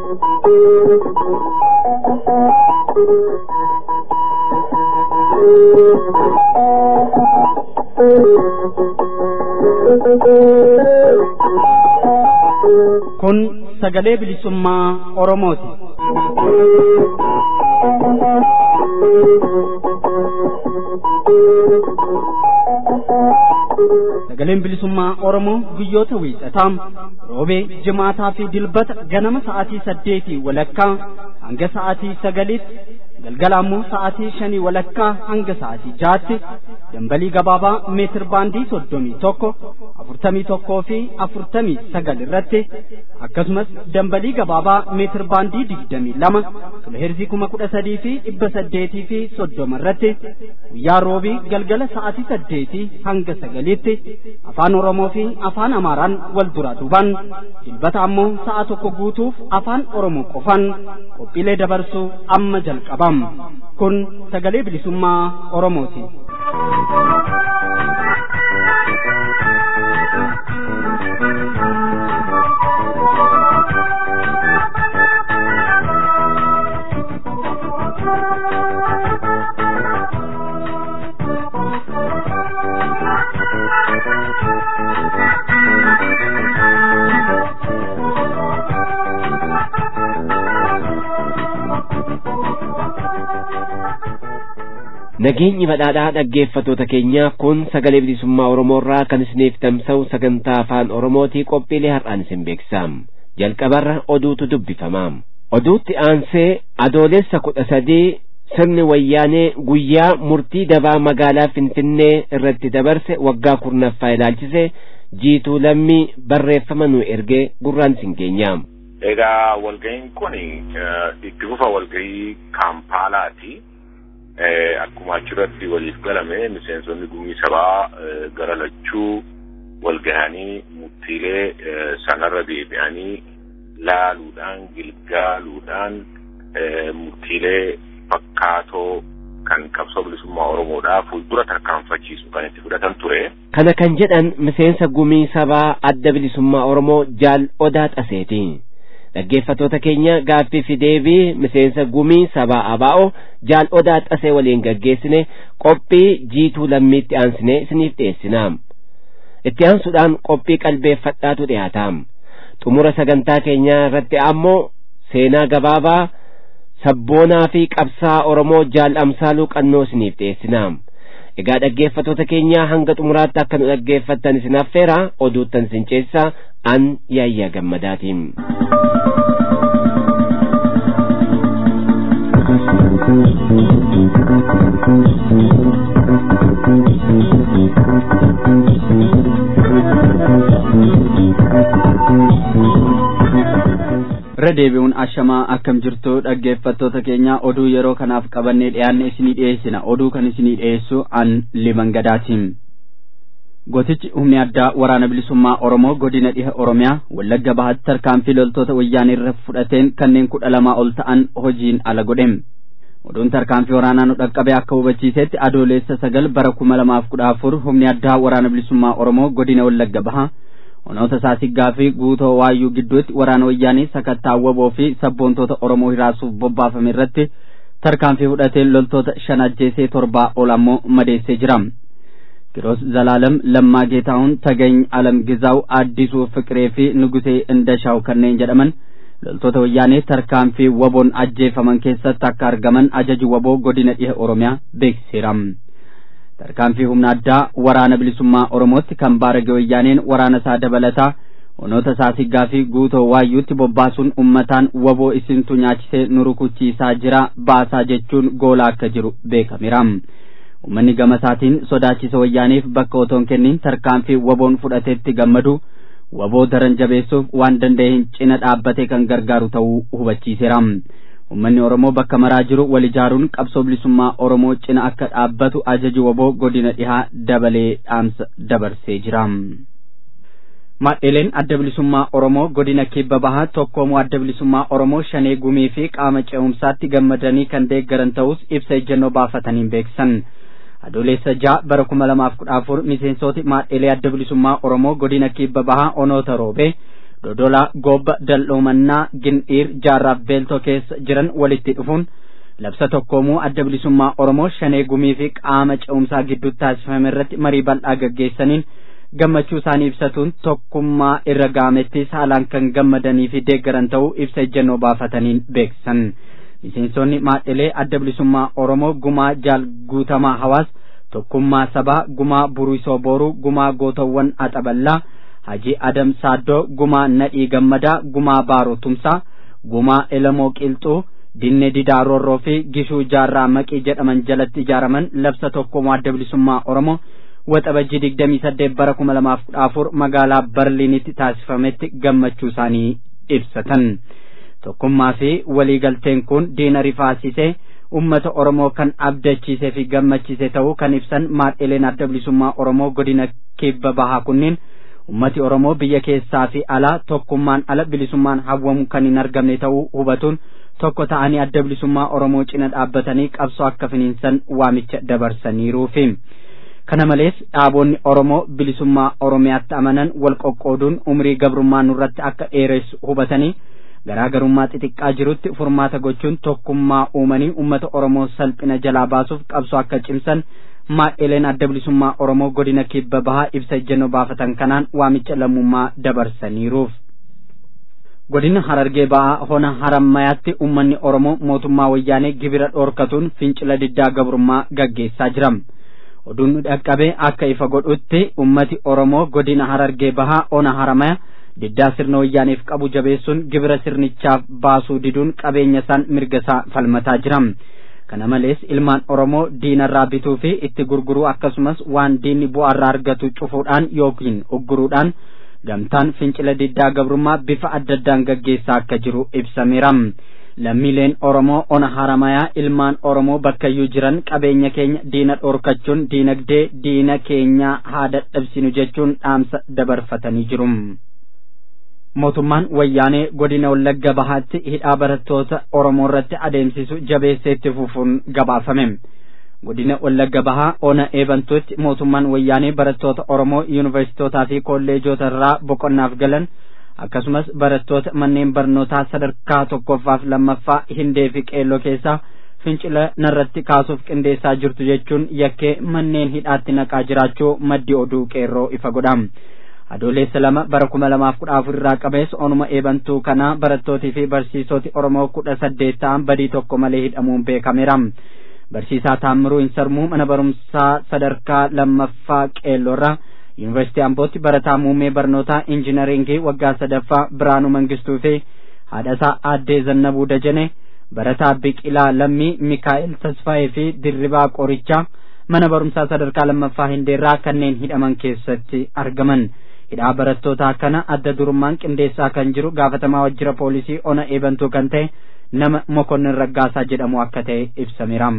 Kun sagalee bilisummaa Oromooti. Sagaleen bilisummaa Oromoo guyyoota wiixataa roobee jimaataa fi dilbata ganama sa'aatii saddeetii walakkaa hanga sa'aatii sagaliitti galgala ammoo sa'aatii shanii walakkaa hanga sa'aatii jaatti dambalii gabaabaa meetir baandii soddomii tokko afurtamii tokkoo fi afurtamii sagal irratti akkasumas dambalii gabaabaa meetir baandii digdamii lama kiloheerzii kuma kudha sadii fi dhibba saddeetii fi soddoma irratti guyyaa roobii galgala sa'aatii saddeetii hanga sagaliitti afaan oromoo fi afaan amaaraan wal duraa duubaan dilbata ammoo sa'a tokko guutuuf afaan oromoo qofaan qophiilee dabarsuu amma jalqabam kun sagalee bilisummaa oromooti. Nageenyi badhaadhaa dhaggeeffatoota keenya kun sagalee bilisummaa Oromoorraa kan isiniif tamsa'u sagantaa afaan Oromootii qophiilee har'aan isin beeksisam. Jalqabarra oduutu dubbifama. Oduutti aansee adoolessa kudha sadii sirni wayyaanee guyyaa murtii dabaa magaalaa Finfinnee irratti dabarse waggaa kurnaffaa ilaalchise jiituu lammii barreeffama nu ergee gurraan isin geenya. Egaa walga'iin kun itti fufa walga'ii Kaampaalaati. akkuma achirratti waliif galame miseensonni gumii sabaa gara lachuu walgahanii murtiilee sanarra deebi'anii laaluudhaan gilgaaluudhaan murtiilee fakkaatoo kan qabsoo bilisummaa Oromoodhaa fuuldura tarkaanfachiisu kan itti fudhatan ture. Kana kan jedhan miseensa gumii sabaa adda bilisummaa Oromoo jaal odaa xaseeti. dhaggeeffatoota keenya gaaffii fi deebii miseensa gumii sabaa abaa'oo jaal odaa xasee waliin gaggeessine qophii jiituu lammiitti aansine isiniif dhiyeessina itti aansuudhaan qophii qalbeeffadhaatu dhiyaata xumura sagantaa keenyaa irratti ammoo seenaa gabaabaa sabboonaa fi qabsaa oromoo jaal amsaaluu qannoo isiniif dhiyeessina egaa dhaggeeffatoota keenya hanga xumuraatti akka nu dhaggeeffattan isin affeera oduuttan isin ceessa an yaayyaa gammadaatiin. irra deebi'uun ashamaa akkam jirtu dhaggeeffattoota keenya oduu yeroo kanaaf qabannee dhiyaanne isinii dhiyeessina oduu kan isinii dhiyeessu an liban gadaatiin gootichi humni addaa waraana bilisummaa oromoo godina dhiha oromiyaa wallagga bahaatti tarkaanfii loltoota wayyaanii irra fudhateen kanneen kudha lamaa ol ta'an hojiin ala godhe oduun tarkaanfii waraanaa nu dhaqqabe akka hubachiisetti adoolessa sagal bara kuma lamaaf kudha afur humni addaa waraana bilisummaa oromoo godina wallagga bahaa onoota saasiggaa fi guutoo waayyuu gidduutti waraana wayyaanii sakattaa waboo fi sabboontoota oromoo hiraasuuf bobbaafame irratti tarkaanfii fudhateen loltoota shan ajjeesee torbaa ol ammoo madeessee jira kiroos zalaalam lammaa geetaahun tagany alam gizaaw addisuu fiqiree fi nugusee indashaaw kanneen jedhaman loltoota wayyaanii tarkaanfii waboon ajjeefaman keessatti akka argaman ajaji waboo godina dhiha oromiyaa beeksiseera tarkaanfii humna addaa waraana bilisummaa oromootti kan baarage wayyaaneen waraana isaa dabalataa onoota saasiggaa fi guutoo waayyuutti bobbaasuun ummataan waboo isintu nyaachisee nu rukuchiisaa jira baasaa jechuun goolaa akka jiru beekameera ummanni gama isaatiin sodaachisa wayyaaniif bakka otoon kennin tarkaanfii waboon fudhateetti gammadu waboo daran jabeessuuf waan danda'e hin cina dhaabbatee kan gargaaru ta'uu hubachiiseera ummanni oromoo bakka maraa jiru wal ijaaruun qabsoo bilisummaa oromoo cina akka dhaabbatu ajaji waboo godina dhihaa dabalee dhaamsa dabarsee jira. Maadheleen adda bilisummaa Oromoo godina kibba bahaa tokkoomoo adda bilisummaa Oromoo shanee gumii fi qaama ce'umsaatti gammadanii kan deeggaran ta'us ibsa ejjennoo baafataniin beeksisan. Adoolessa ja'a bara kuma lamaaf kudha afur miseensooti maadhelee adda bilisummaa Oromoo godina kibba bahaa onoota roobee dodolaa goobba daldhoomannaa gin'iir jaarraaf beeltoo keessa jiran walitti dhufuun labsa tokkoomuu adda bilisummaa oromoo shanee gumii fi qaama ce'umsaa gidduutti taasifame irratti marii bal'aa gaggeessaniin gammachuu isaanii ibsatuun tokkummaa irra gaamettis haalaan kan gammadanii fi deeggaran ta'uu ibsa ejjennoo baafataniin beeksisan miseensonni maadhilee adda bilisummaa oromoo gumaa jaal guutamaa hawaas tokkummaa sabaa gumaa buruisoo booruu gumaa gootawwan axaballaa hajii adam saaddoo gumaa nadhii gammadaa gumaa baaroo tumsaa gumaa elamoo qilxuu dinne didaa roorroo fi gishuu jaarraa maqii jedhaman jalatti ijaaraman labsa tokkummaa adda bilisummaa oromoo waxabajjii digdamii saddeet bara kuma lamaaf kudha afur magaalaa barliinitti taasifametti gammachuu isaanii ibsatan tokkummaa fi waliigalteen kun diina rifaasisee ummata oromoo kan abdachiisee fi gammachiise ta'uu kan ibsan maadhileen adda bilisummaa oromoo godina kibba bahaa kunniin ummati oromoo biyya keessaa fi alaa tokkummaan ala bilisummaan hawwamu kan hin argamne ta'uu hubatuun tokko ta'anii adda bilisummaa oromoo cina dhaabbatanii qabsoo akka finiinsan waamicha dabarsaniiruufi kana malees dhaabonni oromoo bilisummaa oromiyaatti amanan wal qoqqooduun umrii gabrummaa nurratti akka dheeressu hubatanii garaagarummaa xixiqqaa jirutti furmaata gochuun tokkummaa uumanii ummata oromoo salphina jalaa baasuuf qabsoo akka cimsan maadhileen adda bilisummaa oromoo godina kibba bahaa ibsa ejjennoo baafatan kanaan waamicha lammummaa dabarsaniiruuf. godina harargee bahaa hona harammayaatti ummanni oromoo mootummaa wayyaanee gibira dhoorkatuun fincila diddaa gabrummaa gaggeessaa jira oduun dhaqqabee akka ifa godhutti ummati oromoo godina harargee bahaa hona haramaya diddaa sirna wayyaaneef qabu jabeessuun gibira sirnichaaf baasuu diduun qabeenya isaan mirga isaa falmataa jira kana malees ilmaan oromoo diinarraa bituu fi itti gurguruu akkasumas waan diinni bu'aarraa argatu cufuudhaan yookiin ugguruudhaan gamtaan fincila diddaa gabrummaa bifa adda addaan gaggeessaa akka jiru ibsameera lammiileen oromoo ona haramayaa ilmaan oromoo bakkayyuu jiran qabeenya keenya diina dhoorkachuun diinagdee diina keenya haa dadhabsinu jechuun dhaamsa dabarfatanii jiru mootummaan wayyaanee godina wallagga bahaatti hidhaa barattoota oromoo irratti adeemsisu jabeessee itti fufuun gabaafame godina wallagga bahaa ona eebantuutti mootummaan wayyaanee barattoota oromoo yuunivarsiitootaa fi kolleejota irraa boqonnaaf galan akkasumas barattoota manneen barnootaa sadarkaa tokkoffaaf lammaffaa hindee fi qeelloo keessaa fincila narratti kaasuuf qindeessaa jirtu jechuun yakkee manneen hidhaatti naqaa jiraachuu maddi oduu qeerroo ifa godha adoolessa lama bara kuma lamaaf kudha afur irraa qabees onuma eebantuu kanaa barattootii fi barsiisoti oromoo kudha saddeet ta'an badii tokko malee hidhamuun beekameera barsiisaa taammiruu hinsarmuu mana barumsaa sadarkaa lammaffaa qeelloorraa yuunivarsiitii ambootti barataa muummee barnootaa injinaringii waggaa sadaffaa biraanuu mangistuu fi haadhasaa aaddee zannabuu dajane barataa biqilaa lammii mikaa'el tasfaayee fi dirribaa qorichaa mana barumsaa sadarkaa lammaffaa hindeerraa kanneen hidhaman keessatti argaman hidhaa barattootaa kana adda durummaan qindeessaa kan jiru gaafatamaa wajjira poolisii ona eebantuu kan ta'e nama mokonnin raggaasaa jedhamu akka ta'e ibsameera.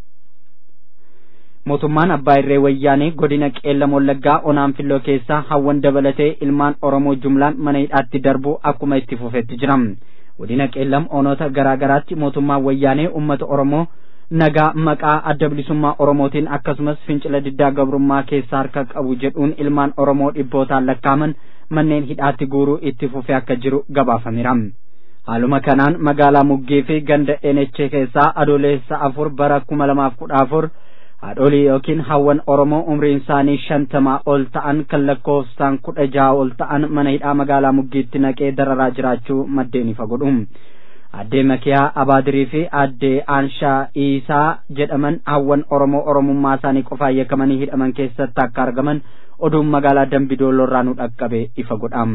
mootummaan abbaa irree wayyaanee godina qeellam wallaggaa onaan filloo keessaa hawwan dabalatee ilmaan oromoo jumlaan mana hidhaatti darbuu akkuma itti fufetti jira godina qeellam onoota garaa garaatti mootummaan wayyaanee ummata oromoo nagaa maqaa adda bilisummaa oromootiin akkasumas fincila diddaa gabrummaa keessaa harka qabu jedhuun ilmaan oromoo dhibbootaan lakkaaman manneen hidhaatti guuruu itti fufee akka jiru gabaafameera haaluma kanaan magaalaa muggee fi ganda enechee keessaa adoolessa afur bara kuma lamaaf kudha afur haadholii yookiin hawwan oromoo umriin isaanii shantamaa ol ta'an kan lakkoofsaan kudha jaha ol ta'an mana hidhaa magaalaa muggiitti naqee dararaa jiraachuu maddeen ifa godhu addee makiyaa abaadirii fi addee aanshaa iisaa jedhaman hawwan oromoo oromummaa isaanii qofaan yakkamanii hidhaman keessatti akka argaman oduun magaalaa dambidoolorraa nu dhaqqabe ifa godha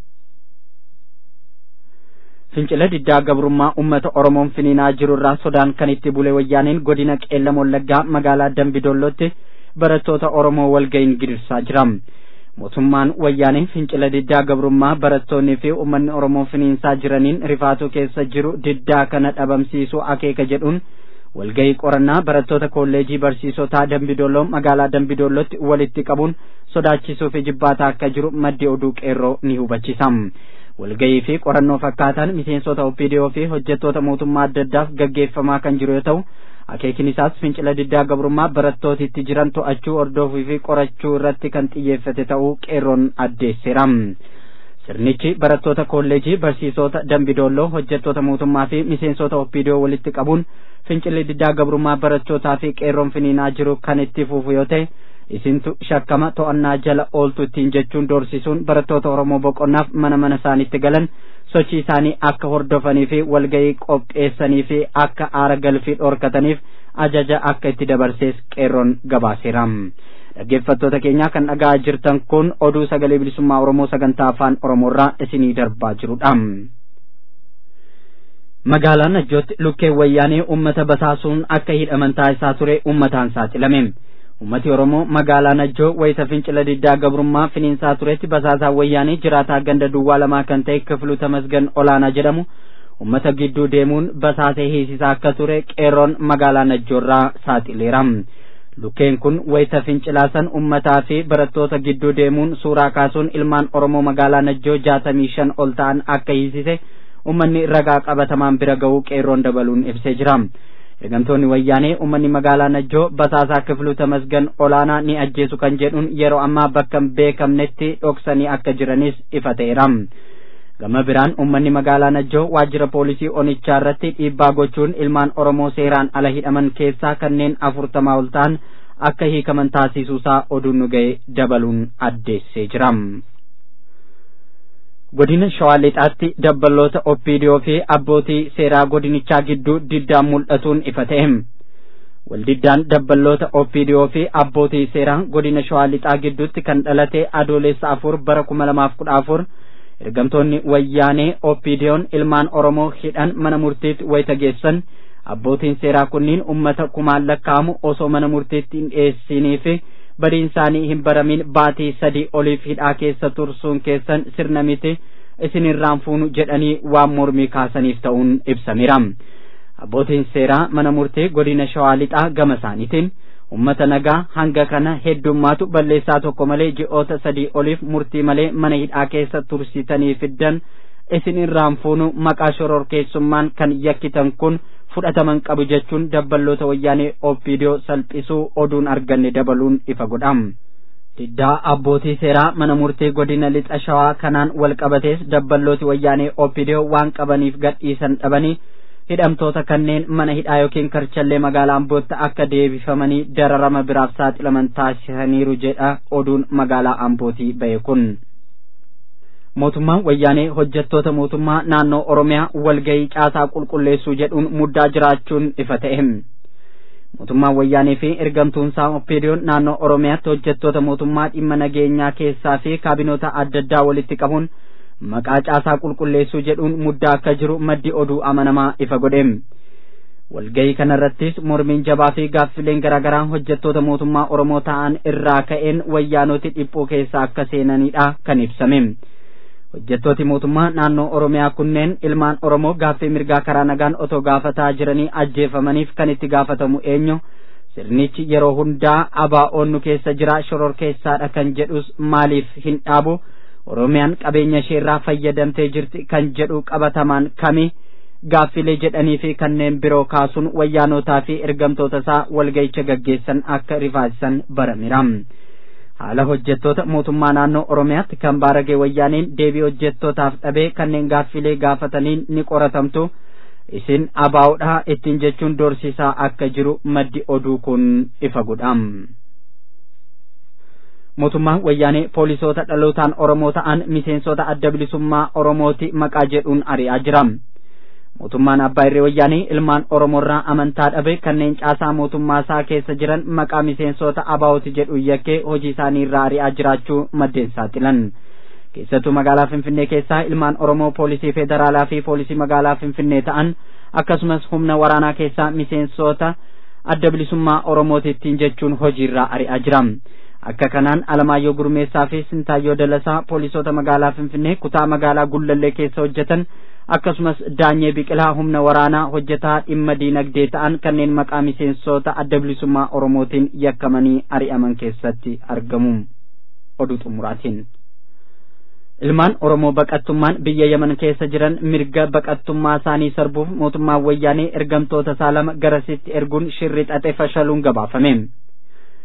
fincila diddaa gabrummaa ummata oromoon finiinaa jirurraa sodaan kan itti bule wayyaaneen godina qeellam wallaggaa magaalaa dambidoollotti barattoota oromoo walga'iin gidirsaa jira mootummaan wayyaanee fincila diddaa gabrummaa barattoonnii fi ummanni oromoo finiinsaa jiraniin rifaatuu keessa jiru diddaa kana dhabamsiisuu akeeka jedhuun walga'ii qorannaa barattoota kolleejii barsiisotaa dambidolloo magaalaa dambidollootti walitti qabuun sodaachisuu fi jibbaataa akka jiru maddi oduu qeerroo ni hubachisa walga'ii fi qorannoo fakkaataan miseensota opidiyoo fi hojjettoota mootummaa adda addaaf gaggeeffamaa kan jiru yoo ta'u akeekin isaas fincila diddaa gabrummaa barattootitti jiran to'achuu hordofuu fi qorachuu irratti kan xiyyeeffate ta'uu qeerroon addeesseera sirnichi barattoota kolleejii barsiisota dambidolloo hojjettoota mootummaa fi miseensota oppiidiyoo walitti qabuun fincilli diddaa gabrummaa barattootaa fi qeerroon finiinaa jiru kan itti fufu yoo ta'e isintu shakkama to'annaa jala ooltu ittiin jechuun doorsisuun barattoota oromoo boqonnaaf mana mana isaaniitti galan sochii isaanii akka hordofanii fi walgahii qopheessanii fi akka aara galfii dhorkataniif ajaja akka itti dabarsees qeerroon gabaaseera. dhaggeeffattoota keenya kan dhagaa jirtan kun oduu sagalee bilisummaa oromoo sagantaa afaan oromoorraa isinii darbaa jirudha. magaalaa najjootti lukkeen wayyaanee ummata basaasuun akka hidhaman taasisaa ture ummataan saaxilame. ummati oromoo magaalaa najjoo wayita fincila diddaa gabrummaa finiinsaa turetti basaasaa wayyaanii jiraataa ganda duwwaa lamaa kan ta'e kifilu tamasgan olaanaa jedhamu ummata gidduu deemuun basaasee hiisisaa akka ture qeerroon magaalaa najjoorraa saaxileera lukkeen kun wayita fincilaasan ummataa fi barattoota gidduu deemuun suuraa kaasuun ilmaan oromoo magaalaa najjoo jaatamii shan ol ta'an akka hiisise ummanni ragaa qabatamaan bira ga'uu qeerroon dabaluun ibsee jira ergamtoonni wayyaanee ummanni magaalaa najjoo basaasaa kifilu tamasgan olaanaa ni ajjeesu kan jedhuun yeroo ammaa bakka hin beekamnetti dhoksanii akka jiranis ifa ta'eera gama biraan ummanni magaalaa najjoo waajjira poolisii onichaa irratti dhiibbaa gochuun ilmaan oromoo seeraan ala hidhaman keessaa kanneen afurtamaa ol ta'an akka hiikaman taasisuusaa oduun nu ga'e dabaluun addeessee jira. godina shawaa lixaatti dabballoota oppiidiyoo fi abbootii seeraa godinichaa gidduu diddaan mul'atuun ifa ta'e waldiddaan dabballoota oppiidiyoo fi abbootii seeraa godina shawaa lixaa gidduutti kan dhalate adoolessa afur bara kuma lamaaf kudha afur ergamtoonni wayyaanee oppiidiyoon ilmaan oromoo hidhan mana murtiitti wayita geessan abbootiin seeraa kunniin ummata kumaan lakkaa'amu osoo mana murtiitti hin dhiyeessinii fi badiin isaanii hin baramin baatii sadii oliif hidhaa keessa tursuun keessan sirna miti isin irraan fuunu jedhanii waan mormii kaasaniif ta'uun ibsameera abbootiin seeraa mana murtii godina shawaa lixaa gama isaaniitiin ummata nagaa hanga kana heddummaatu balleessaa tokko malee ji'oota sadii oliif murtii malee mana hidhaa keessa tursitanii fiddan isin irraan fuunu maqaa shororkeessummaan kan yakkitan kun fudhataman qabu jechuun dabballoota wayyaanee oppiidiyoo salphisuu oduun arganne dabaluun ifa godham. diddaa abbootii seeraa mana murtii godina lixa shawaa kanaan wal qabatees dabballooti wayyaanee oppiidiyoo waan qabaniif gadhiisan dhabanii hidhamtoota kanneen mana hidhaa yookiin karchallee magaalaa ambootti akka deebifamanii dararama biraaf saaxilaman taasisaniiru jedha oduun magaalaa ambootii ba'e kun. mootummaan wayyaanee hojjettoota mootummaa naannoo oromiyaa walgahii caasaa qulqulleessuu jedhuun muddaa jiraachuun ifa ta'e mootummaan wayyaanee fi ergamtuunsaa oppiidiyoon naannoo oromiyaatti hojjettoota mootummaa dhimma nageenyaa keessaa fi kaabinoota adda addaa walitti qabuun maqaa caasaa qulqulleessuu jedhuun muddaa akka jiru maddi oduu amanamaa ifa godhe walgahii kanarrattis mormiin jabaa fi gaaffileen garaagaraa hojjettoota mootummaa oromoo ta'an irraa ka'een wayyaanoti dhiphuu keessa akka seenanidha kan ibsame hojjettooti mootummaa naannoo oromiyaa kunneen ilmaan oromoo gaaffii mirgaa karaa nagaan otoo gaafataa jiranii ajjeefamaniif kan itti gaafatamu eenyu sirnichi yeroo hundaa abaa'oon nu keessa jira shoror keessaadha kan jedhus maaliif hin dhaabu oromiyaan qabeenya isheerraa fayyadamtee jirti kan jedhu qabatamaan kami gaaffilee jedhanii fi kanneen biroo kaasuun wayyaanotaa fi ergamtoota isaa walga'icha gaggeessan akka rifaasisan barameera. haala hojjettoota mootummaa naannoo oromiyaatti kan baaragee wayyaaniin deebii hojjettootaaf dhabee kanneen gaaffilee gaafataniin ni qoratamtu isin abaa'uudha ittiin jechuun doorsisaa akka jiru maddi oduu kun ifa godham. mootummaan wayyaanee poolisoota dhalootaan oromoo ta'an miseensota adda bilisummaa oromooti maqaa jedhuun ari'aa jira. mootummaan abbaa irree wayyaanii ilmaan oromoorraa amantaa dhabe kanneen caasaa mootummaa isaa keessa jiran maqaa miseensota abaa'ooti jedhu yakkee hojii isaanii irraa ari'aa jiraachuu maddeen saaxilan keessattuu magaalaa finfinnee keessaa ilmaan oromoo poolisii federaalaa fi poolisii magaalaa finfinnee ta'an akkasumas humna waraanaa keessaa miseensota adda bilisummaa oromootittiin jechuun hojiirraa ari'aa jira akka kanaan alamaayyoo gurmeessaa fi sintaayyoo dalasaa poolisoota magaalaa finfinnee kutaa magaalaa gullallee keessa hojjetan akkasumas daanyee biqilaa humna waraanaa hojjetaa dhimma diinagdee ta'an kanneen maqaa miseensota adda bilisummaa oromootiin yakkamanii ari'aman keessatti argamu oduu xumuraatiin ilmaan oromoo baqattummaan biyya yaman keessa jiran mirga baqattummaa isaanii sarbuuf mootummaan wayyaanee ergamtoota isaa lama garasitti erguun shirri xaxe fashaluun gabaafame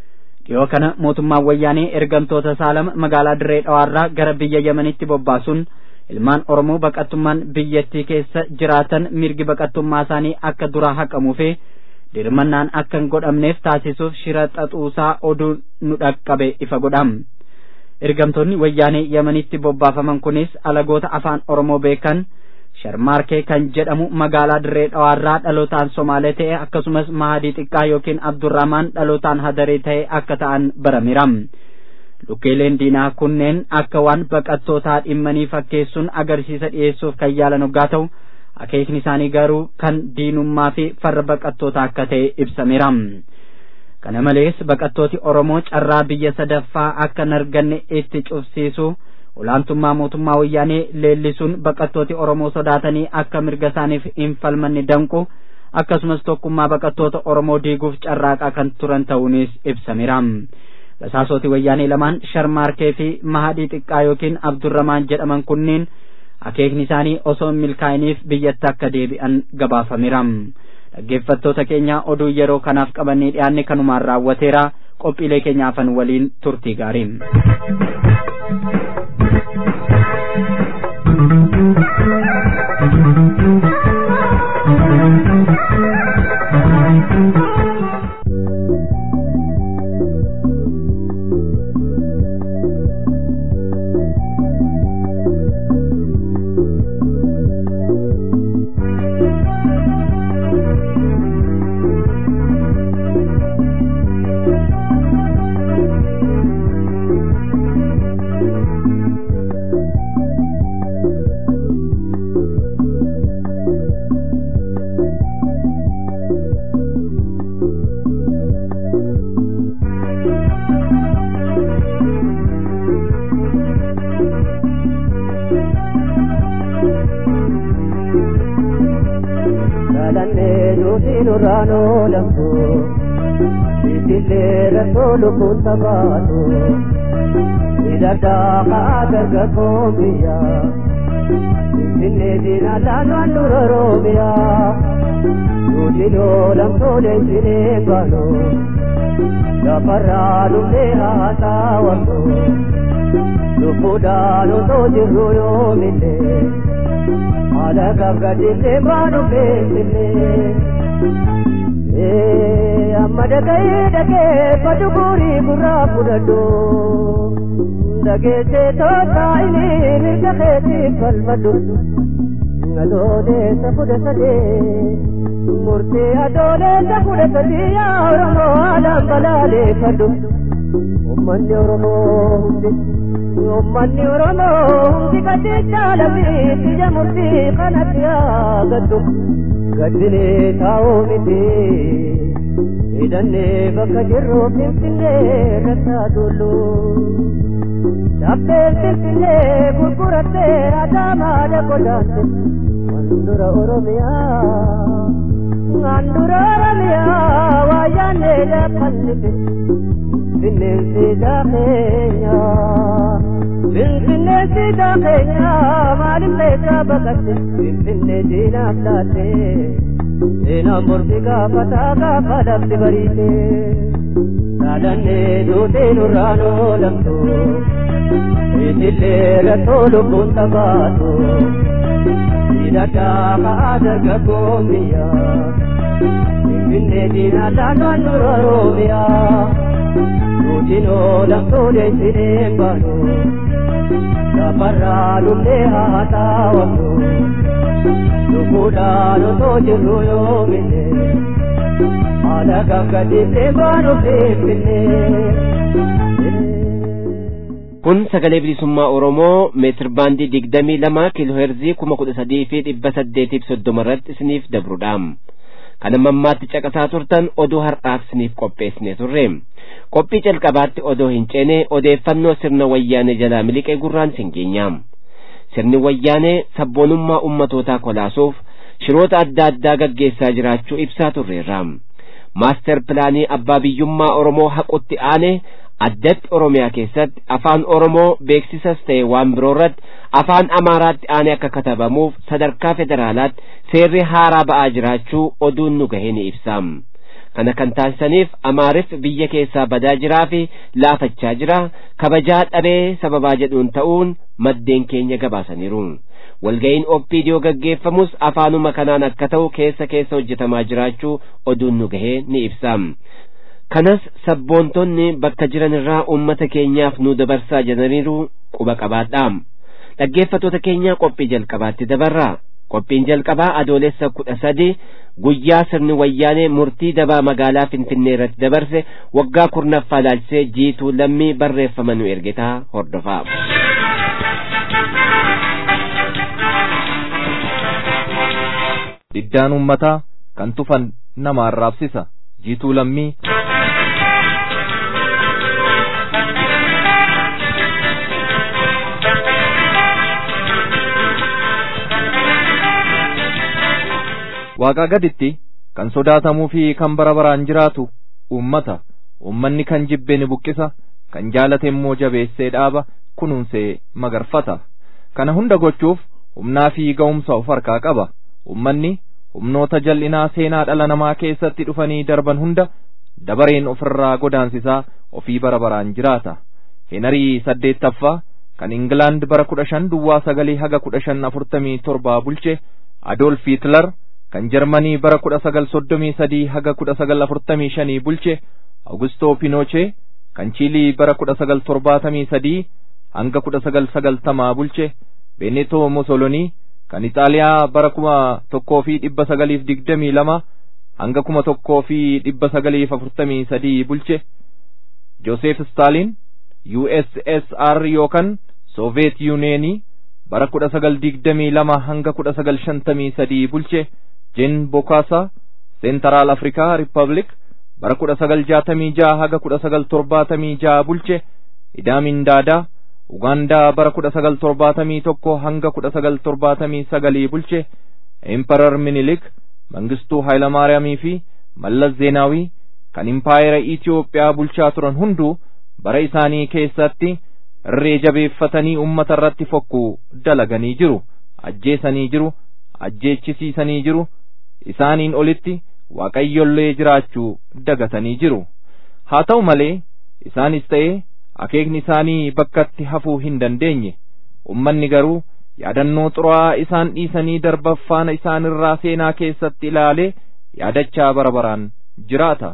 dhiyoo kana mootummaan wayyaanee ergamtoota saalama magaalaa dirree dhawaarraa gara biyya yemanitti bobbaasuun ilmaan oromoo baqattummaan biyyattii keessa jiraatan mirgi baqattummaa isaanii akka duraa haqamuu fi dirmannaan akka hin godhamneef taasisuuf shira xaxuusaa oduu nu dhaqqabe ifa godham ergamtoonni wayyaanee yemanitti bobbaafaman kunis alagoota afaan oromoo beekan sharmaarkee kan jedhamu magaalaa dirree dhawaarraa dhalootaan somaalee ta'e akkasumas mahadii xiqqaa yookiin abdurrahmaan dhalootaan hadaree ta'e akka ta'an barameera lukkeeleen diinaa kunneen akka waan baqattootaa dhimmanii fakkeessuun agarsiisa dhiyeessuuf kan yaalan hoggaa ta'u akeekni isaanii garuu kan diinummaa fi farra baqattootaa akka ta'e ibsameera kana malees baqattooti oromoo carraa biyya sadaffaa akka hin arganne itti cufsiisu olaantummaa mootummaa wayyaanee leellisuun baqattooti oromoo sodaatanii akka mirga isaaniif hin falmanne danqu akkasumas tokkummaa baqattoota oromoo diiguuf carraaqaa kan turan ta'uunis ibsameera basaasoti wayyaanee lamaan sharmaarkee fi mahadii xiqqaa yookiin abdurramaan jedhaman kunniin akeekni isaanii osoo hin milkaa'iniif biyyatti akka deebi'an gabaafameera dhaggeeffattoota keenya oduu yeroo kanaaf qabannee dhiyaanne kanumaan raawwateera qophiilee keenyaafan waliin turtii gaarii nurraanoo lambu itillee rakkoo lubbuun tabaatu hidhadhaa kaa dargaggoon biyya finfinnee diinaa laanwaan dura roobiya nuutinoo lamtoolee sinee baano gafarraa dhufee haasaa wanto lubbuudhaan osoo jirru yoomillee haala gabgadillee baanu beekillee amma dhaga'ee dhageeffatu guurii gurraa fudhadhu dhageessee tootaa inni mirga keetiif falmadhu adooleessa kudha sadee murtee adooleessa kudha sadii yaa oromoo haalaan balaaleeffadhu ummanni oromoo hundi ummanni oromoo hundi gadi caalanii biyya murtii kanatti yaagadhu gaddinee taa'uu miti hidhannee bakka jirru finfinnee rakkaa tullu chappeen finfinnee gurgurattee adaamaadha qodaante handura oromiyaa handura oromiyaa waa yaannee dhaqqannite finfinneen siidaa keenyaa finfinnee siidaa keenyaa maaliif leessaa baqatte finfinnee diinaaf laatte seenaan mormi gaafataa gaafa lafti bariite dhaadannee duutee nurraan oolamtu itillee rakkoo lubbuun tabaatu hidhadhaa kaa dargaggoon biyyaa finfinnee diinaa laanwaan dura roobiyaa nuutinoo lamtoolee sineen baanu gafarraa dhufee haataa wantu lubbuudhaan osoo jirru yoomine haala gaggadiiftee baanu finfinnee kun sagalee bilisummaa oromoo meetir baandii digdamii lama kiiloo heerzii kuma kudha sadii fi dhibba saddeetiif soddoma irratti isiniif dabruudha kana mammaatti caqasaa turtan oduu har'aaf isiniif qopheessine turre qophii calqabaatti odoo hin ceene odeeffannoo sirna wayyaanee jalaa miliqee gurraan sin geenya sirni wayyaanee sabboonummaa ummatootaa kolaasuuf shiroota adda addaa gaggeessaa jiraachuu ibsaa turreerra maaster pilaanii abbaa biyyummaa oromoo haqutti aane addatti oromiyaa keessatti afaan oromoo beeksisas ta'e waan biroo irratti afaan amaaraatti aane akka katabamuuf sadarkaa federaalaatti seerri haaraa ba'aa jiraachuu oduun nu gahe ni ibsa kana kan taasisaniif amaarif biyya keessaa badaa jiraa fi laafachaa jira kabajaa dhabee sababaa jedhuun ta'uun maddeen keenya gabaasaniiru walga'iin oppiidiyoo gaggeeffamus afaanuma kanaan akka ta'u keessa keessa hojjetamaa jiraachuu oduun nu gahee ni ibsa kanas sabboontonni bakka jiran irraa ummata keenyaaf nu dabarsaa jedhaniiru quba qabaadha dhaggeeffatoota keenya qophii jalqabaatti dabarraa qophiin jalqabaa adoolessa kudha sadi guyyaa sirni wayyaanee murtii dabaa magaalaa finfinnee irratti dabarse waggaa kurnaffaa ilaalchisee jiituu lammii barreeffama nu ergitaa hordofaa. diddaan ummataa kan tufan nama arraabsisa jiituu lammii waaqaa gaditti kan sodaatamuu fi kan bara baraan jiraatu ummata ummanni kan jibbe ni buqqisa kan jaalate immoo jabeessee dhaaba kunuunsee magarfata kana hunda gochuuf humnaa fi ga'umsa of harkaa qaba ummanni humnoota jal'inaa seenaa dhala namaa keessatti dhufanii darban hunda dabareen ofirraa godaansisaa ofii bara baraan jiraata henarii saddeettaffaa kan ingilaand bara kudha shan duwwaa sagalii haga kudha shan afurtamii torbaa bulche adoolf hitler kan jarmanii bara kudha sagal soddomii sadii haga kudha sagal afurtamii shanii bulche augustoo pinoochee kan chiilii bara kudha sagal torbaatamii sadii hanga kudha sagal sagaltamaa bulche benetoo mosolonii kan ixaaliyaa bara kuma tokkoo fi dhibba sagaliif digdamii lama hanga kuma tokkoo fi dhibba sagaliif afurtamii sadii bulche joosef staalin ussr yookan sooviyeet yuuneenii bara kudha sagal digdamii lama hanga kudha sagal shantamii sadii bulche jen bokaasa seentaraal afrikaa riippablik bara kudha sagal jaatamii jaha haga kudha sagal torbaatamii jaha bulche idaamin daadaa ugaandaa bara kudha sagal torbaatamii tokko hanga kudha sagal torbaatamii sagalii bulche emperar minilik mangistuu haayilamaariyaamii fi mallas zeenaawii kan impaayera itiyoophiyaa bulchaa turan hunduu bara isaanii keessatti irree jabeeffatanii ummata irratti fokkuu dalaganii jiru ajjeesanii jiru ajjeechisiisanii jiru isaaniin olitti waaqayyollee jiraachuu dagatanii jiru haa ta'u malee isaanis ta'ee akeekni isaanii bakkatti hafuu hin dandeenye ummanni garuu yaadannoo xuraa'aa isaan dhiisanii darbaffaana isaan irraa seenaa keessatti ilaalee yaadachaa bara baraan jiraata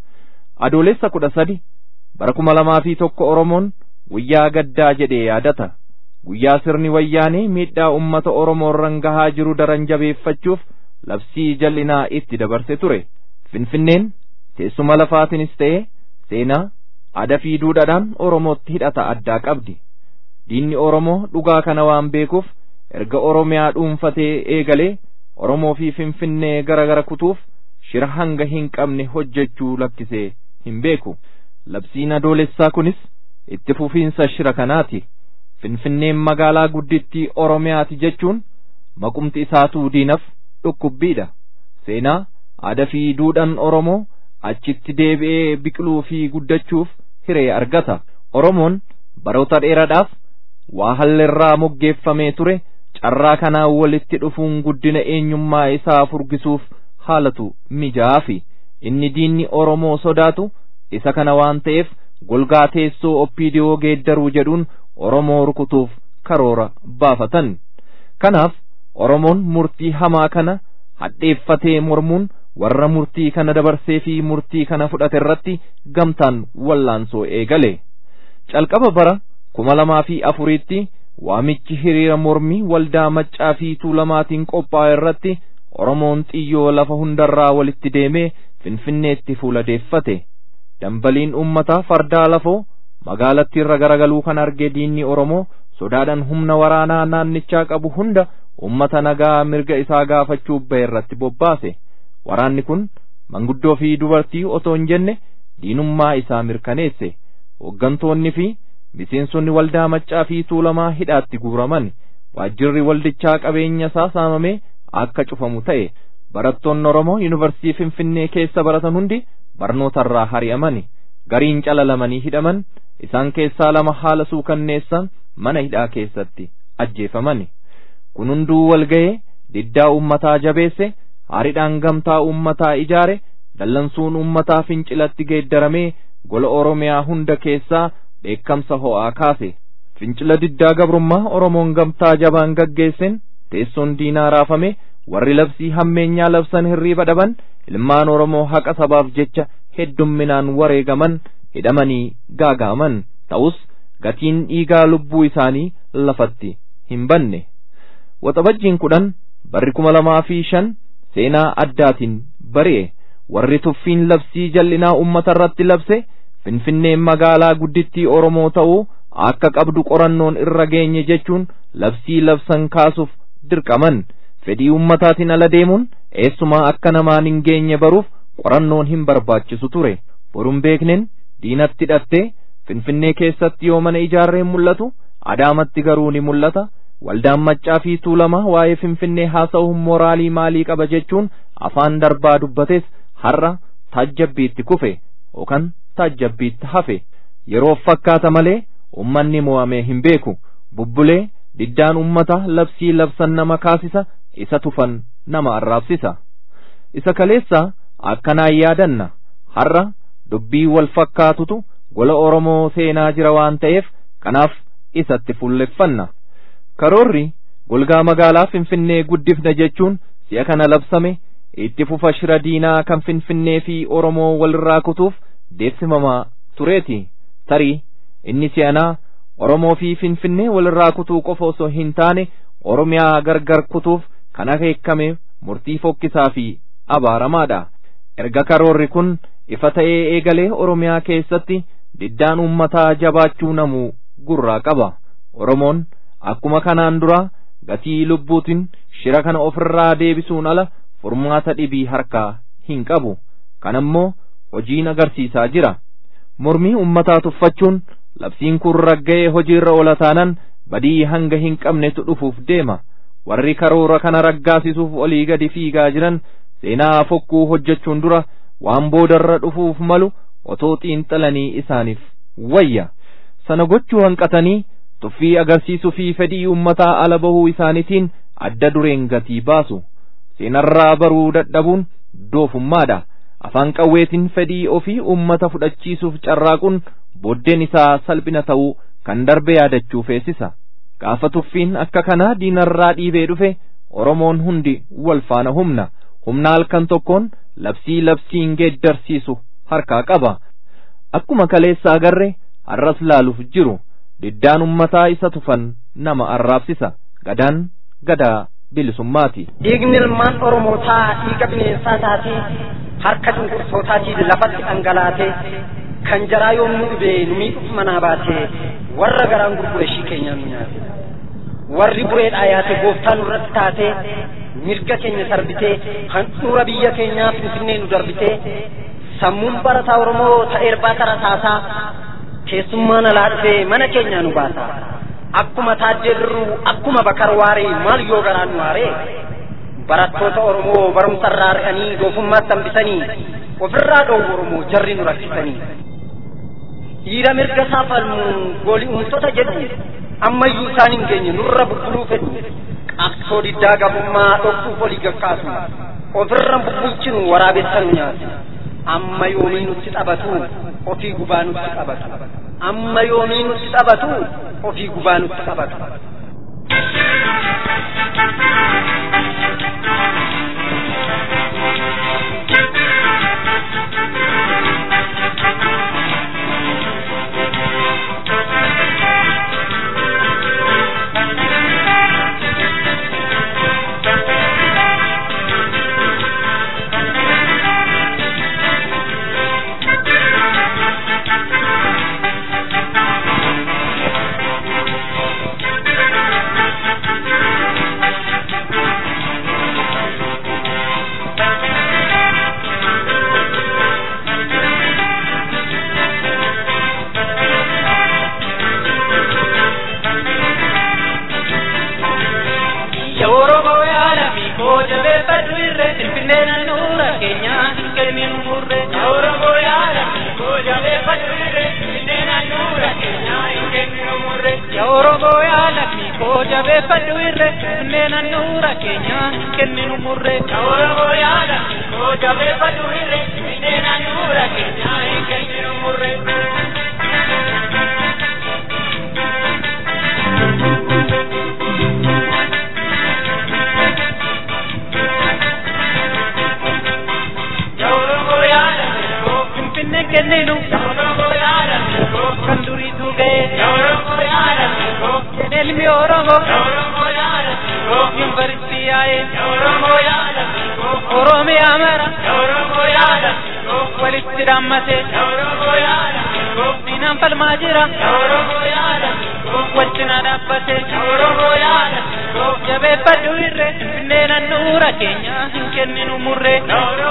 adoolessa kudha sadi bara kuma lamaa fi tokko oromoon guyyaa gaddaa jedhee yaadata guyyaa sirni wayyaanee miidhaa ummata oromoo irran gahaa jiru daran jabeeffachuuf labsii jal'inaa itti dabarse ture finfinneen teessuma lafaatinis ta'e seenaa aadaa fi duudhaadhaan oromootti hidhata addaa qabdi diinni oromoo dhugaa kana waan beekuuf erga oromiyaa dhuunfatee eegalee oromoo fi finfinnee gara gara kutuuf shira hanga hin qabne hojjechuu lakkisee hin beeku labsiin adoolessaa kunis itti fufiinsa shira kanaati finfinneen magaalaa guddittii oromiyaati jechuun maqumti isaatuu diinaf dhukkubbiidha seenaa aadaa fi duudhaan oromoo achitti deebi'ee biqiluu fi guddachuuf hiree argata oromoon baroota dheeraadhaaf waa hallerraa moggeeffamee ture carraa kanaan walitti dhufuun guddina eenyummaa isaa furgisuuf haalatu mijaa'aa fi inni diinni oromoo sodaatu isa kana waan ta'eef golgaa teessoo oppiidiyoo geeddaruu jedhuun oromoo rukutuuf karoora baafatan kanaaf oromoon murtii hamaa kana hadheeffatee mormuun warra murtii kana dabarsee fi murtii kana fudhate irratti gamtaan wallaansoo eegale calqaba bara kuma lamaa fi afuriitti waamichi hiriira mormii waldaa maccaa fi tuulamaatiin qophaa'e irratti oromoon xiyyoo lafa hundarraa walitti deemee finfinneetti fuuladeeffate dambaliin ummataa fardaa lafoo magaalattii irra garagaluu kan arge diinni oromoo sodaadhaan humna waraanaa naannichaa qabu hunda ummata nagaa mirga isaa gaafachuuf ba'e irratti bobbaase waraanni kun manguddoo fi dubartii otoo hin jenne diinummaa isaa mirkaneesse hooggantoonni fi miseensonni waldaa maccaa fi tuulamaa hidhaatti guuraman waajjirri waldichaa qabeenya isaa saamamee akka cufamu ta'e barattoonni oromoo yuunivarsiitii finfinnee keessa baratan hundi barnootarraa hari'amani gariin calalamanii hidhaman isaan keessaa lama haala suukanneessan mana hidhaa keessatti ajjeefamani kun hunduu wal ga'ee diddaa ummataa jabeesse haaridhaan gamtaa ummataa ijaare dallansuun ummataa fincilatti geeddaramee gola oromiyaa hunda keessaa dheekkamsa ho'aa kaase fincila diddaa gabrummaa oromoon gamtaa jabaan gaggeessen teessoon diinaa raafame warri labsii hammeenyaa labsan hirriiba dhaban ilmaan oromoo haqa sabaaf jecha heddumminaan wareegaman hidhamanii gaagaaman ta'us gatiin dhiigaa lubbuu isaanii lafatti hin banne waxabajjiin kudhan barri kuma lamaa fi shan seenaa addaatiin bari'e warri tuffiin labsii jal'inaa ummata irratti labse finfinneen magaalaa guddittii oromoo ta'uu akka qabdu qorannoon irra geenye jechuun labsii labsan kaasuuf dirqaman fedhii ummataatiin ala deemuun eessumaa akka namaan hin geenye baruuf qorannoon hin barbaachisu ture boruun beekneen diinatti hidhattee finfinnee keessatti yoo mana ijaarreen mul'atu adaamatti garuu ni mul'ata waldaan maccaa fi tuulamaa waa'ee finfinnee haasa'uun mooraalii maalii qaba jechuun afaan darbaa dubbates har'a taajjabbiitti kufe yookaan taajjabbiitti hafe yeroof fakkaata malee ummanni mo'amee hin beeku bubbulee diddaan ummata labsii labsan nama kaasisa isa tufan nama arraabsisa isa kaleessa akkanaan yaadanna har'a dubbii wal fakkaatutu gola oromoo seenaa jira waan ta'eef kanaaf isatti fulleffanna karoorri golgaa magaalaa finfinnee guddifna jechuun si'a kana labsame itti fufa shira diinaa kan finfinnee fi oromoo walirraa kutuuf deemsifamaa tureeti tarii inni si'anaa oromoo fi finfinnee walirraa kutuu qofa osoo hin taane oromiyaa gargar kutuuf kan akeekame murtii fokkisaa fi abaaramaadha erga karoorri kun ifa ta'ee eegalee oromiyaa keessatti diddaan ummataa jabaachuu namuu gurraa qaba oromoon akkuma kanaan dura gatii lubbuutiin shira kana ofirraa deebisuun ala furmaata dhibii harkaa hin qabu kanammoo hojiin agarsiisaa jira mormii ummataa tuffachuun labsiin kun ragga'ee hojiirra oola taanaan badii hanga hin qabnetu dhufuuf deema warri karoora kana raggaasisuuf olii gadi fiigaa jiran seenaa fokkuu hojjechuun dura waan boodarra dhufuuf malu otoo xiinxalanii isaaniif wayya sana gochuu hanqatanii tuffii agarsiisuu fi fedhii ummataa ala bahuu isaaniitiin adda dureen gatii baasu seenarraa baruu dadhabuun doofummaadha afaan qawweetiin fedhii ofii ummata fudhachiisuuf carraaquun booddeen isaa salphina ta'uu kan darbe yaadachuu feesisa gaafa tuffiin akka kanaa diinarraa dhiibee dhufe oromoon hundi wal faana humna humna halkan tokkoon labsii labsiin geeddarsiisu harkaa qaba akkuma kaleessa agarre har'as laaluuf jiru diddaan ummataa isa tufan nama arraabsisa gadaan gadaa bilisummaati. Dhiigni ilmaan Oromootaa dhiiga bineensaa taatee harka cunqursootaatiin lafatti dhangalaatee kan jaraa yommuu dhibee nu miidhuuf manaa baatee warra garaan gurgure ishii keenyaa nu nyaate. Warri bureedhaa yaate gooftaa nurratti taatee mirga keenya sarbitee handhuura biyya keenyaa finfinnee nu darbitee sammuun barataa Oromoo ta'ee irbaata rasaasaa keessummaan alaa dhufee mana keenyaa nu baasa. Akkuma taaddee birruu akkuma bakar waaree maal yoo garaan nu waaree barattoota Oromoo barumsa irraa arganii doofummaatti hambisanii ofirraa dhoowwu Oromoo jarri nu rakkisanii. Dhiira mirga isaa falmu gooli'umtoota jedhu ammayyuu isaan hin geenye nurra bubbuluu fedhu qabsoo diddaa gabummaa dhoksuuf olii gakkaasu ofirra bubbulchinu waraabessa nu nyaatu. amma yoomii nutti taphatu ofii gubaa nutti qabatu amma yoomii nutti taphatu ofii gubaa nutti qabatu. kenninu murre. Oromoo yaada, koo jabeeffadhu irre, kenninu kan duriitu ga'e ilmi oromoo yuunivarsiitii yaa'e oromiyaa mara walitti dhaammate diinaan falmaa jira wajjina dhaabbate jabeeffadhu irree finfinnee nannuura keenya hin kenninu murree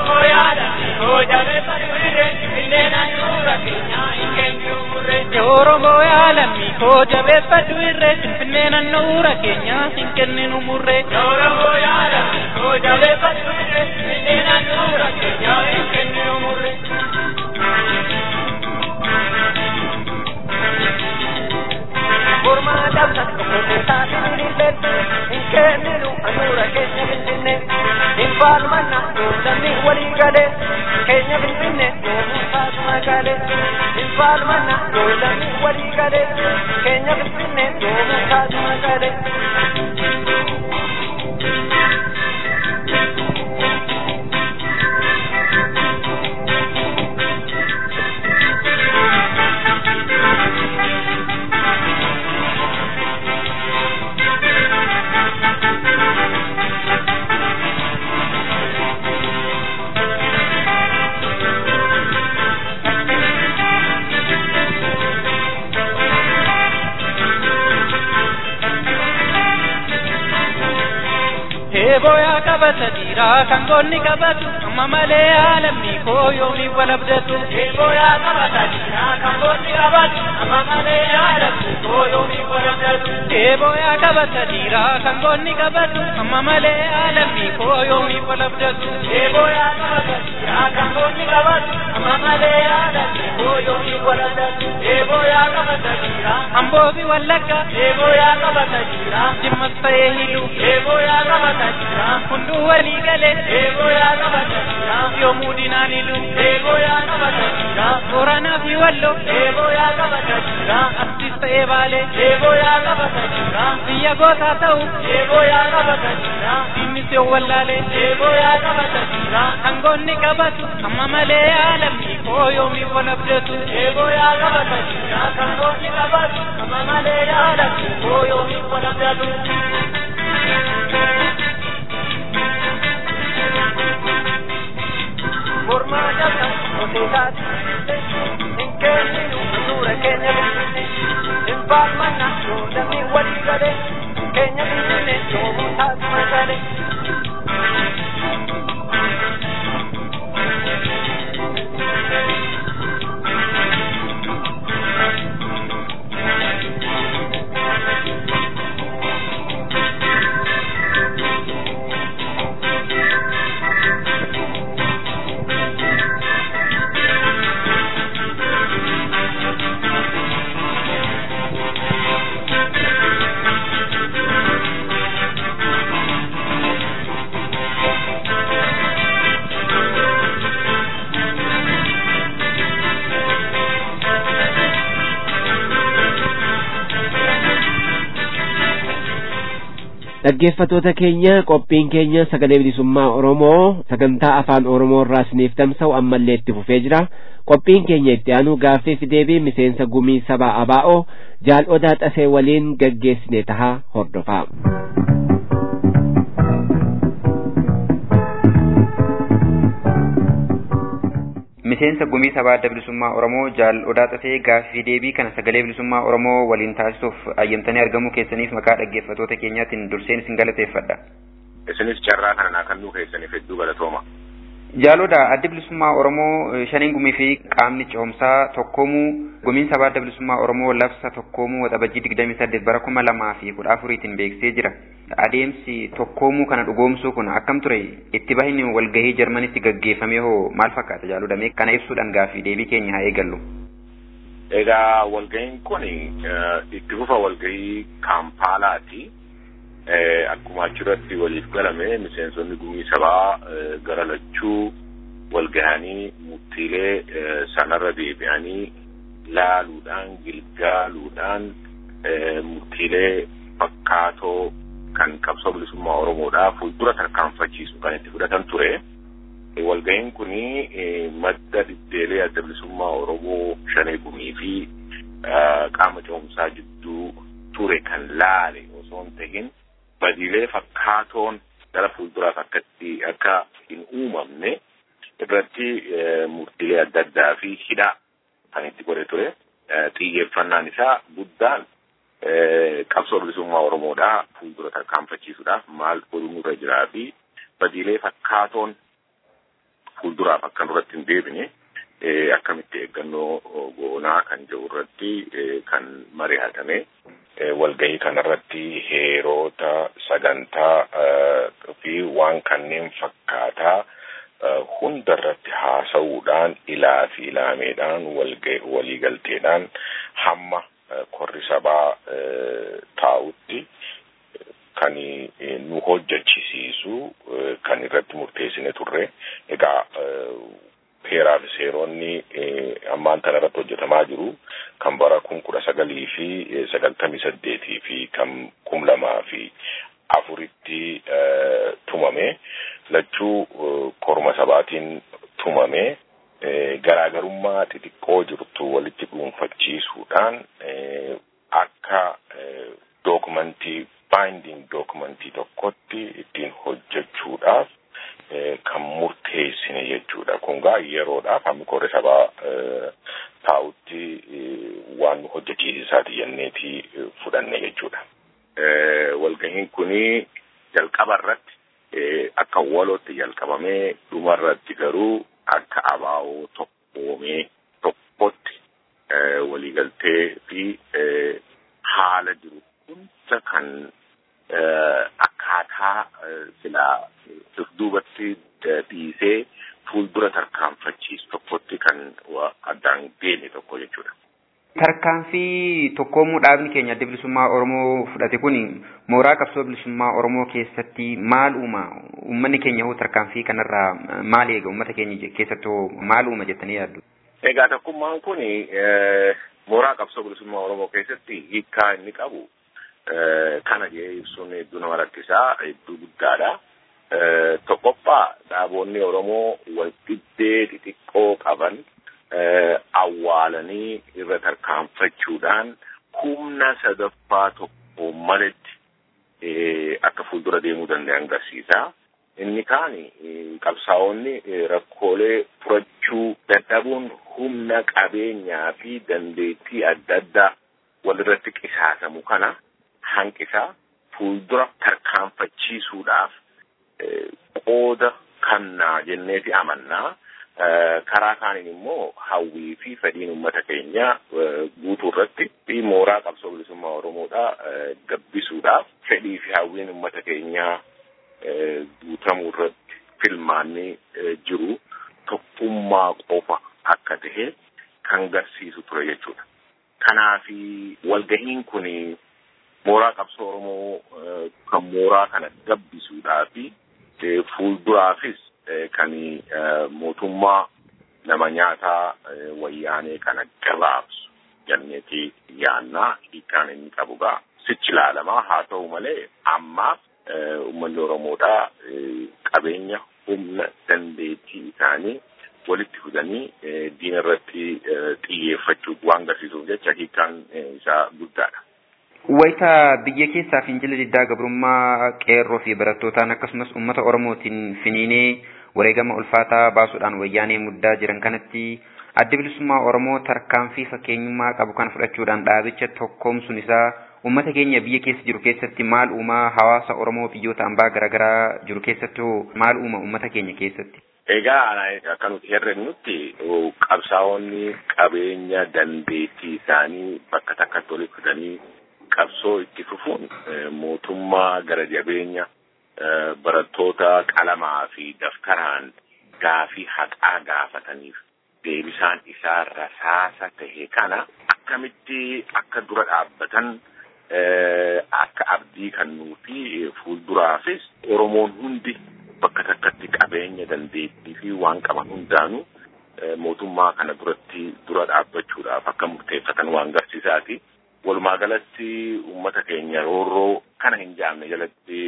Oromoo yaalamii koo jabeeffadhu irree finfinnee nannuura keenya hin kenninu murree Oromoo yaalamii koo jabeeffadhu irree finfinnee nannuura keenya hin kenninu murree Ormaa dabsa tokko taasisan illee hin kenninu anuura keenya finfinne hin faalmanna namni walii galee keenya finfinne yoomuu taasuma galee hin faalmanna namni walii galee keenya finfinne yoomuu taasuma galee. Eeboyaa qabata dhiiraa kan goonni qabatu amma malee haalamni koo yoomii wal abdatu. Eeboyaa qabata dhiiraa kan goonni qabatu amma malee haalamni koo yoomii wal abdatu. Eeboyaa qabata dhiiraa kan goonni qabatu amma malee haalamni koo yoomii wal abdatu. Eeboyaa qabata dhiiraa kan goonni qabatu amma malee haalamni koo yoomii wal abdatu. Eeboyaa qabata dhiiraa hamboobi wallagga. Eeboyaa qabata dhiiraa jimmas ta'ee hidhu. Eeboyaa qabata hunduu walii galee eegoo yaa qabata yoomuu dinaan ilu eegoo yaa qabata booranaa fi walloo eegoo yaa qabata astis ta'ee baalee eegoo yaa qabata biyya gootaa ta'u eegoo yaa qabata innis yoo wallaalee eegoo yaa qabata hangoonni qabatu amma malee yaalamni koo yoomii wal abdatu eegoo yaa qabata hangoonni qabatu amma malee yaalamni koo yoomii wal abdatu. Formaa jabna hoteelaati hin kenninu suura keenya bilbille hin faalmanna yoo namni walii galee keenya bilbille yoomuu taasuma galee. dhaggeeffatoota keenya qophiin keenya sagalee bilisummaa oromoo sagantaa afaan oromoo irraa isiniif tamsa'u ammallee itti fufee jira qophiin keenya itti aanu gaaffiif deebii miseensa gumii sabaa abaa'oo jaal odaa xasee waliin gaggeessine tahaa hordofaa. miseensa gumii sabaa adda bilisummaa oromoo jaal odaa xasee gaaffii deebii kana sagalee bilisummaa oromoo waliin taasisuuf ayyamtanii argamuu keessaniif maqaa dhaggeeffatoota keenyaatiin durseen isin galateeffadha. isinis carraa kana naa kennuu keessaniif hedduu galatooma. Jaaloodha adda bilisummaa Oromoo shaniin gumii fi qaamni ce'umsaa tokkoomuu gumiin sabaa adda bilisummaa Oromoo labsa tokkoomuu waxabajjii digdamii saddeet bara kuma lamaa fi kudha afuriitiin beeksisee jira. Adeemsi tokkoomuu kana dhugoomsuu kun akkam ture itti bahinni walgahii Jarmanitti gaggeeffamee hoo maal fakkaata jaaloodha mee kana ibsuudhaan gaaffii deebii keenya haa eegallu. Egaa walgahiin kun itti fufa walgahii Kaampaalaati. akkuma achirratti waliif galame miseensonni gumii sabaa gara lachuu wal gahanii murtiilee sanarra deebi'anii laaluudhaan gilgaaluudhaan murtiilee fakkaatoo kan qabsoo bilisummaa Oromoodhaa fuuldura tarkaanfachiisu kan itti fudhatan ture. Walgahiin kun madda hunda dhibdeelee adda bilisummaa Oromoo shanee gumii fi qaama ce'umsaa jidduu ture kan laale osoo hin tahin badiilee fakkaatoon gara fuulduraaf akkatti akka hin uumamne irratti murtiilee adda addaa fi hidhaa kan itti godhe ture. Xiyyeeffannaan isaa guddaan qabsoo bilisummaa Oromoodhaa fuuldura tarkaanfachiisuudhaaf maal godhu nurra jiraa fi badiilee fakkaatoon fuulduraaf akka nurratti hin deebine akkamitti eeggannoo goonaa kan jedhu irratti kan mari'atame walgahii kanarratti heerota sagantaa fi waan kanneen fakkaataa hunda irratti haasa'uudhaan ilaa fi ilaameedhaan waliigalteedhaan hamma korri sabaa taa'utti kan nu hojjechisiisu kan irratti murteessine turre egaa heeraa fi seeronni ammaan kana irratti hojjetamaa jiru kan bara kun kudha sagalii fi sagaltamii saddeetii fi kan kum lamaa fi afuritti tumame lachuu korma sabaatiin tumame garaagarummaa xixiqqoo jirtu walitti dhuunfachiisuudhaan akka dookumentii baayinding dookumentii tokkotti ittiin hojjechuudhaaf kan murteessine jechuudha. Kun gaa yeroodhaaf hammi korri sabaa taa'utti waan nu hojjechiisisaati jenneeti fudhanne jechuudha. Walgahiin kuni jalqaba irratti akka walootti jalqabamee dhuma irratti garuu akka abaa'oo tokkoomee tokkotti waliigaltee fi haala jiru hunda kan akkaataa silaa dudduubatti dhiisee fuuldura tarkaanfachiisu tokkotti kan addaan deeme tokko jechuudha. Tarkaanfii tokkoomuu dhaabni keenya adda bilisummaa Oromoo fudhate kun mooraa qabsoo bilisummaa Oromoo keessatti maal uuma? Uummanni keenya hoo tarkaanfii kanarraa maal eega? Uummata keenya keessattuu maal uuma jettanii yaaddu? Egaa tokkummaan kun mooraa qabsoo bilisummaa Oromoo keessatti hiikkaa inni qabu kana jee ibsuun hedduu nama rakkisaa hedduu guddaadha. Tokkoffaa dhaaboonni Oromoo walqixxee xixiqqoo qaban awwaalanii irra tarkaanfachuudhaan humna sadaffaa tokko maletti akka fuuldura deemuu danda'an agarsiisa. Inni kaan qabsaa'onni rakkoolee furachuu dadhabuun humna qabeenyaa fi dandeettii adda addaa walirratti qisaasamu kana hanqisaa fuuldura tarkaanfachiisuudhaaf qooda kannaa jenneeti amannaa. karaa kaaniin immoo hawwii fi fedhiin uummata keenyaa guutuu irratti fi mooraa qabsoo bilisummaa Oromoodhaa gabbisuudhaaf fedhii fi hawwiin uummata keenyaa guutamuu irratti filmaanni jiru tokkummaa qofa akka tahe kan garsiisu ture jechuudha. Kanaaf walgahiin kun mooraa qabsoo Oromoo kan mooraa kana gabbisuudhaa fi fuulduraafis kan mootummaa nama nyaataa wayyaanee kana gabaabsu jenneeti yaannaa hiikkaan inni qabu gaa sichi ilaalamaa haa ta'u malee ammaaf uummanni Oromoodhaa qabeenya humna dandeettii isaanii walitti fidanii diina irratti xiyyeeffachuu waan agarsiisuuf jecha hiikkaan isaa guddaadha. Wayita biyya keessaa fincila diddaa gabrummaa qeerroo fi barattootaan akkasumas uummata Oromootiin finiinee wareegama ulfaataa baasuudhaan wayyaanee muddaa jiran kanatti adda bilisummaa Oromoo tarkaanfii fakkeenyummaa qabu kana fudhachuudhaan dhaabicha tokkoomsuun isaa uummata keenya biyya keessa jiru keessatti maal uumaa hawaasa Oromoo biyyoota ambaa garaagaraa jiru keessattuu maal uuma uummata keenya keessatti? Egaa akka nuti herregnutti qabsaa'onni qabeenya dandeettii isaanii bakka takkatti walitti fidanii qabsoo itti fufuun mootummaa gara jabeenya barattoota qalamaa fi daftaraan gaafii haqaa gaafataniif deebisaan isaa rasaasa tahe kana akkamitti akka dura dhaabbatan akka abdii kennuu fi fuulduraafis Oromoon hundi bakka takkatti qabeenya dandeettii fi waan qaban hundaanuu mootummaa kana duratti dura dhaabbachuudhaaf akka murteeffatan waan agarsiisaati. Walumaa galatti uummata keenya roorroo kana hin jaamne jalatti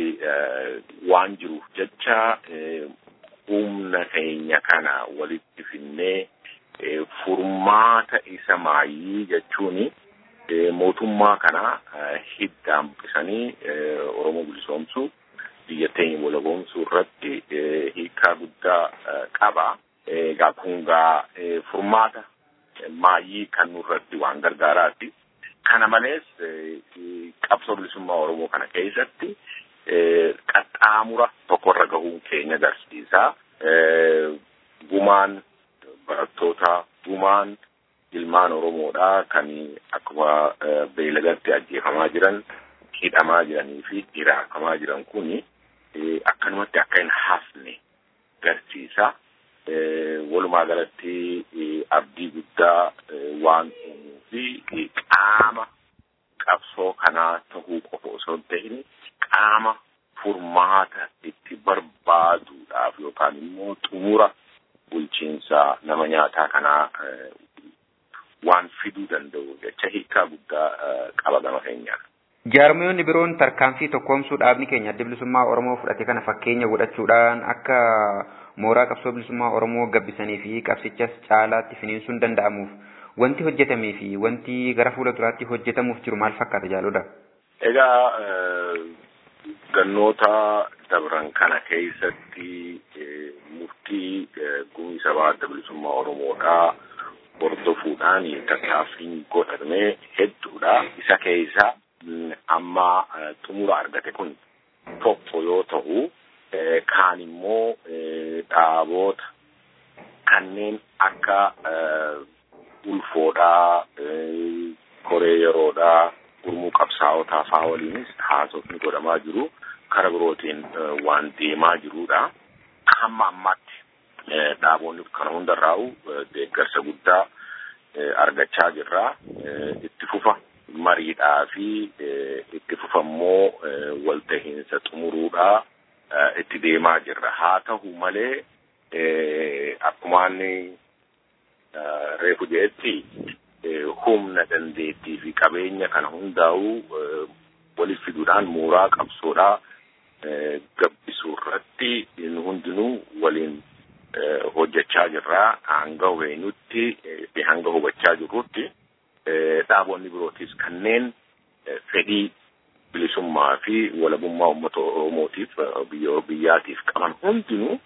waan jiruuf jecha humna keenya kana walitti finnee furmaata isa maayii jechuun mootummaa kana hiddaan buqqisanii Oromoo bilisoomsuu biyya teenya walaboomsuu irratti hiikaa guddaa qaba. Egaa kun gaa furmaata maayii kan nurratti waan gargaaraati. Kana malees qabsoo bilisummaa Oromoo kana keessatti qaxxaamura tokkorra gahuun keenya agarsiisa. Gumaan barattoota gumaan ilmaan Oromoodhaa kan akkuma beelagatti ajjeefamaa jiran hidhamaa jiranii fi hiraakamaa jiran kuni akkanumatti akka hin hafne agarsiisa. Walumaa galatti abdii guddaa waan uumuu fi qaama qabsoo kanaa tahuu qofa osoo hin ta'in qaama furmaata itti barbaaduudhaaf yookaan immoo xumura bulchiinsa nama nyaataa kanaa waan fiduu danda'u jecha hiikaa guddaa qaba gama keenyaan. Jaarmiyoonni biroon tarkaanfii tokkoomsuu dhaabni keenya adda bilisummaa Oromoo fudhate kana fakkeenya godhachuudhaan akka mooraa qabsoo bilisummaa Oromoo gabbisanii fi qabsichas caalaatti finiinsuun danda'amuuf wanti hojjetamee fi wanti gara fuula duraatti hojjetamuuf jiru maal fakkaata jaaludha? Egaa gannoota dabran kana keessatti murtii gumii sabaa adda bilisummaa Oromoodhaa hordofuudhaan tattaaffiin godhamee hedduudha. Isa keessaa amma xumura argate kun tokko yoo ta'u kaan immoo dhaaboota kanneen akka ulfoodhaa koree yeroodhaa gurmuu qabsaa'otaa faa waliinis haasofni godhamaa jiru kara birootiin waan deemaa jirudha. Hamma ammaatti dhaaboonni kana hundarraa'u deeggarsa guddaa argachaa jirra. Itti fufa mariidhaa fi itti fufa immoo waltahiinsa xumuruudhaa itti deemaa jirra. Haa ta'u malee akkumaan reefu jedhetti humna dandeettii fi qabeenya kana hundaa'u walitti fiduudhaan mooraa qabsoodhaa gabbisuu irratti nu hundinuu waliin hojjechaa jirra. Hanga hubeenyutti fi hanga hubachaa jirrutti dhaaboonni birootis kanneen fedhii bilisummaa fi walabummaa uummata Oromootiif biyya biyyaatiif qaban hundinuu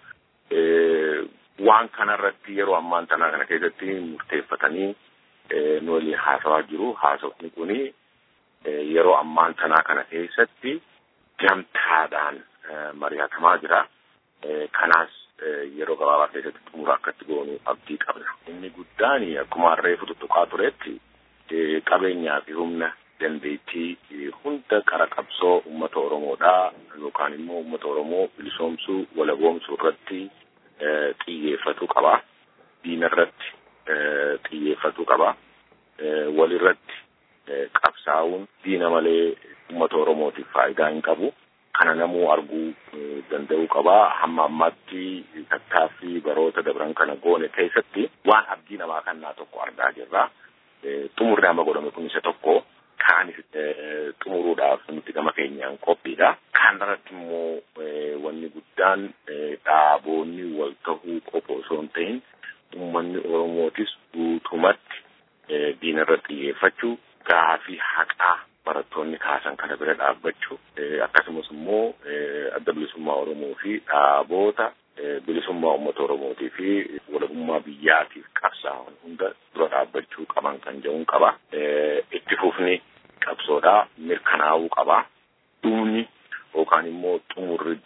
waan kanarratti yeroo ammaan tanaa kana keessatti murteeffatanii nu waliin haasawaa jiru. Haasofni kuni yeroo ammaan tanaa kana keessatti gamtaadhaan mari'atamaa jira. Kanaas yeroo gabaabaa keessatti xumura akkatti goonu abdii qabna. Inni guddaan akkuma reefu tuttuqaa turetti qabeenyaa fi humna dandeettii hunda qara qabsoo uummata Oromoodhaa yookaan immoo uummata Oromoo bilisoomsuu walaboomsuu irratti xiyyeeffatuu qaba. Diina irratti xiyyeeffatuu qaba. Walirratti qabsaa'uun diina malee uummata Oromootiif faayidaa hin qabu. Kana namuu arguu danda'uu qaba. Hamma ammaatti tattaaffii baroota dabran kana goone keessatti waan abdii namaa kennaa tokko argaa jirra. Xumurri amma godhame kun isa tokko. Kaanis xumuruudhaaf nuti gama keenyaan qophiidha. Kanarratti immoo wanni guddaan dhaaboonni wal tahuu qofa osoo hin ta'in uummanni Oromootis guutumatti diina irratti xiyyeeffachuu gaafii haqaa barattoonni kaasan kana bira dhaabbachuu akkasumas immoo adda bilisummaa Oromoo fi dhaaboota bilisummaa uummata Oromootii fi walabummaa biyyaatiif qabsaa'an hunda dura dhaabbachuu qaban kan jedhuun qaba. Itti fufni qabsoodhaa mirkanaa'uu qaba. Dhumni yookaan immoo xumurri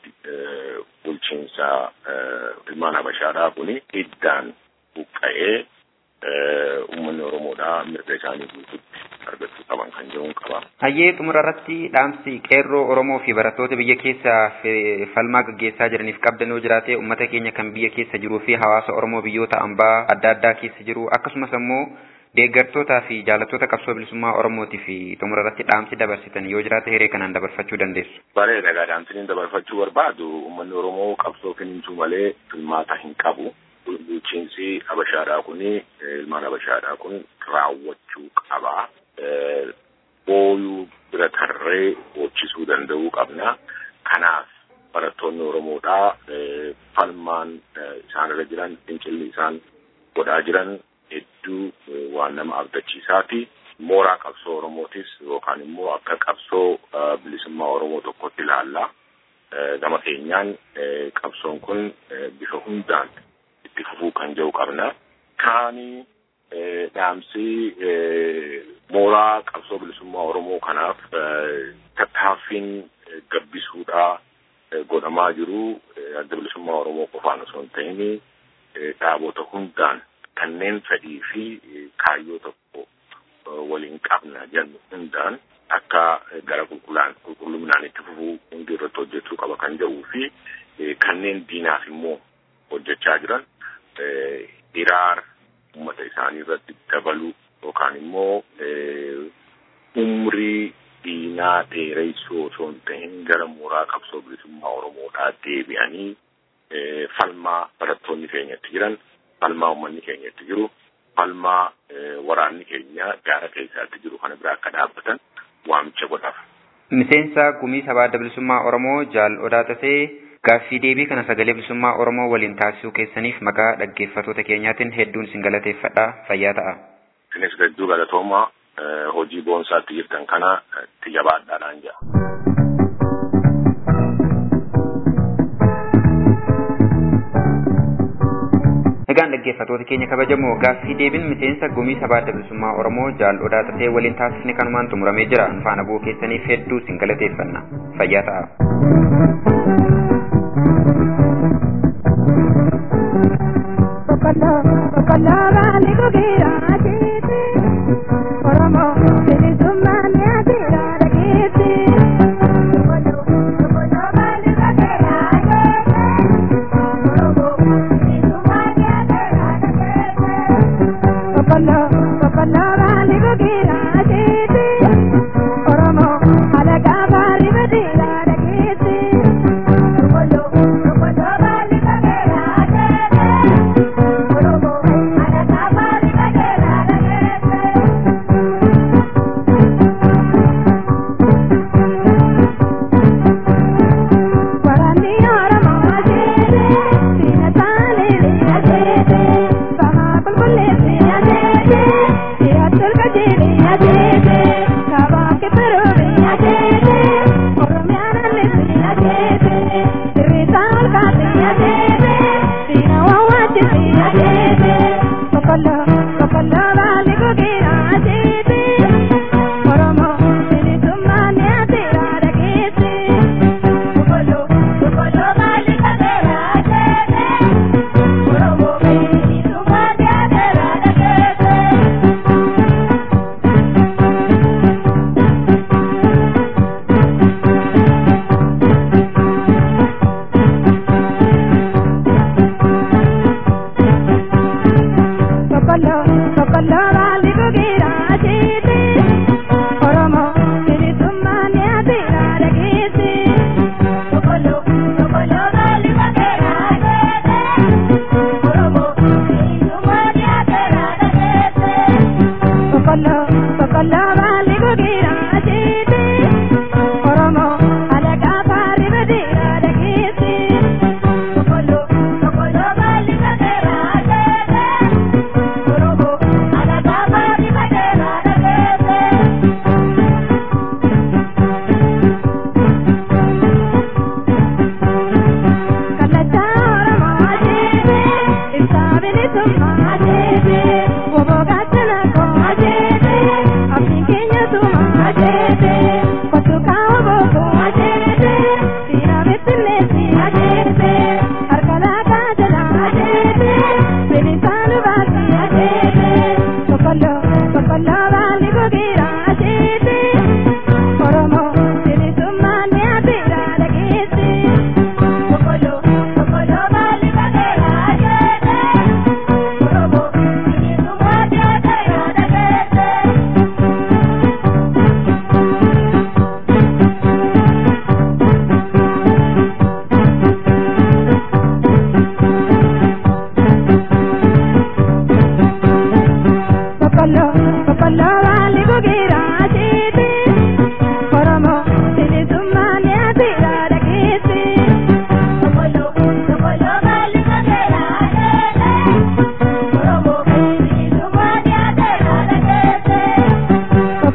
bulchiinsa ilmaan Habashaadhaa kuni iddaan buqqa'ee uummanni Oromoodhaa mirga isaanii guututti argachuu qaban kan jedhuun qaba. Hayyee xumura irratti dhaamsi qeerroo Oromoo fi barattoota biyya keessa falmaa gaggeessaa jiraniif qabdan yoo jiraate uummata keenya kan biyya keessa jiruu fi hawaasa Oromoo biyyoota ambaa adda addaa keessa jiru akkasumas immoo deeggartootaa fi jaalattoota qabsoo bilisummaa Oromootii fi xumura irratti dhaamsi dabarsitan yoo jiraate hiree kanaan dabarfachuu dandeessu. Bareeda dhaamsi dabarfachuu barbaadu uummanni Oromoo qabsoo finiinsuu malee filmaata hin qabu. bulchiinsi Habashaadhaa kun ilmaan Habashaadhaa kun raawwachuu qaba. Booyuu bira tarree hojjisuu danda'uu qabna. Kanaaf barattoonni Oromoodhaa falmaan isaan irra jiran fincilli isaan godhaa jiran hedduu waan nama abdachiisaati. Mooraa qabsoo Oromootis yookaan immoo akka qabsoo bilisummaa Oromoo tokkotti ilaalla. Gama keenyaan qabsoon kun bifa hundaan itti fufuu kan jiru qabna. Kaanii dhaamsi mooraa qabsoo bilisummaa Oromoo kanaaf tattaaffiin gabbisuudhaa godhamaa jiru adda bilisummaa Oromoo qofaan osoo hin ta'in dhaabota hundaan kanneen fedhii fi kaayyoo tokko waliin qabna jennu hundaan akka gara qulqullaan qulqulluminaan itti fufuu hundi irratti hojjechuu qaba kan jedhuu fi kanneen diinaaf immoo hojjechaa jiran hiraara uummata isaanii irratti dabaluu yookaan immoo umrii diinaa dheereessuu osoo hin ta'in gara mooraa qabsoo bilisummaa Oromoodhaa deebi'anii falmaa barattoonni keenyatti jiran falmaa uummanni keenyatti jiru falmaa waraanni keenya gaara keessaatti jiru kana bira akka dhaabbatan waamicha godhaaf. Miseensa gumii sabaa adda bilisummaa Oromoo jaal odaa tasee gaaffii deebii kana sagalee bilisummaa Oromoo waliin taasisuu keessaniif maqaa dhaggeeffattoota keenyaatiin hedduun isin galateeffadha fayyaa ta'a. Isinis hedduu galatoomaa hojii boonsaatti jirtan kana itti jabaadhaadhaan jedha. Egaan dhaggeeffattoota keenya kabajamoo gaaffii deebiin miseensa gumii sabaa adda bilisummaa Oromoo jaal odaa tasee waliin taasisne kanumaan xumuramee jira. Faana bu'uu keessaniif hedduu isin galateeffanna. Fayyaa ta'a.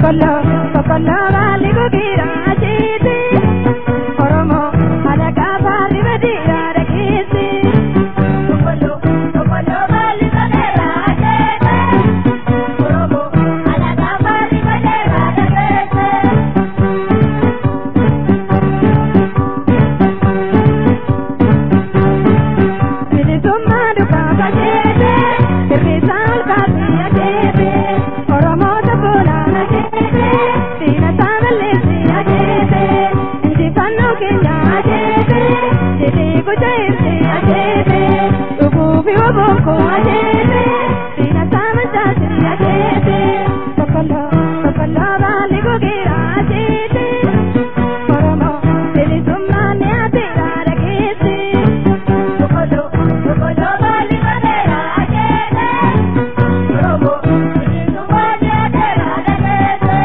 Boqqolloo boqqolloo baalli gogiidha achiiti. Oromoo alagaa baalli badiidha dhageessi. Boqqolloo boqqolloo baalli badeera achiiti. Oromoo alagaa baalli badeera dhageessi. Bilisummaa dhugaa bajeete, sirriisaa olkaasii ajeete, Oromoota boolaa ajeete, diina isaa balleessii ajeete, injifannoo keenya ajeete, jedhee gocha ibsee ajeete, dhuguufi obonkoo ajeete, diina isaa machaasii ajeete, boqqolloo boqqolloo baalli gogeera ajeete, Oromoo bilisummaa ni ateera dhageesse. Boqqolloo boqqolloo baalli badeera ajeete. Oromoo bilisummaa ni ateera dhageesse.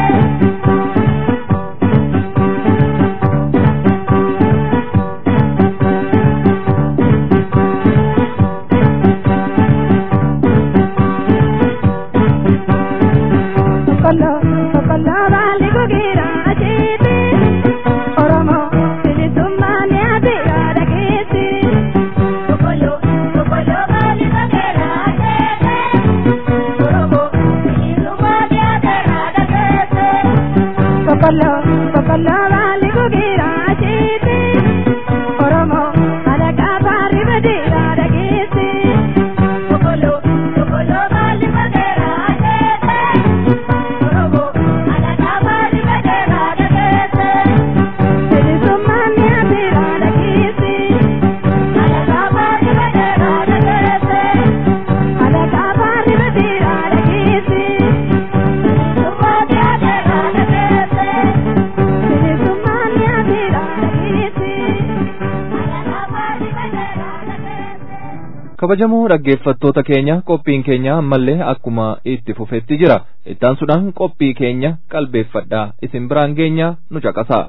Boqqolloo boqqolloo baalli gogeera ajeete. Oromoo bilisummaa ni ateera dhageesse. Boqqolloo boqqolloo baalli badeera ajeete. Oromoo bilisummaa ni ateera dhageesse. Boqqolloo boqqolloo baalli gogeera ajeete. Oromoo alagaa baalli badeera dhageesse. Boqqolloo boqqolloo baalli badeera ajeete. Oromoo alagaa baalli badeera dhageesse. Bilisummaan ni ateera dhageesse. Alagaa baalli badeera dhageesse. Alagaa baalli badeera dhageesse. Bilisummaan ni ateera dhageesse. Bilisummaan ni ateera dhageesse. Alagaa baalli badeera dhageesse. kabajamoo dhaggeeffattoota keenya qophiin keenya ammallee akkuma itti fufetti jira ittaansuudhaan qophii keenya qalbeeffadhaa isin biraan geenya nu caqasaa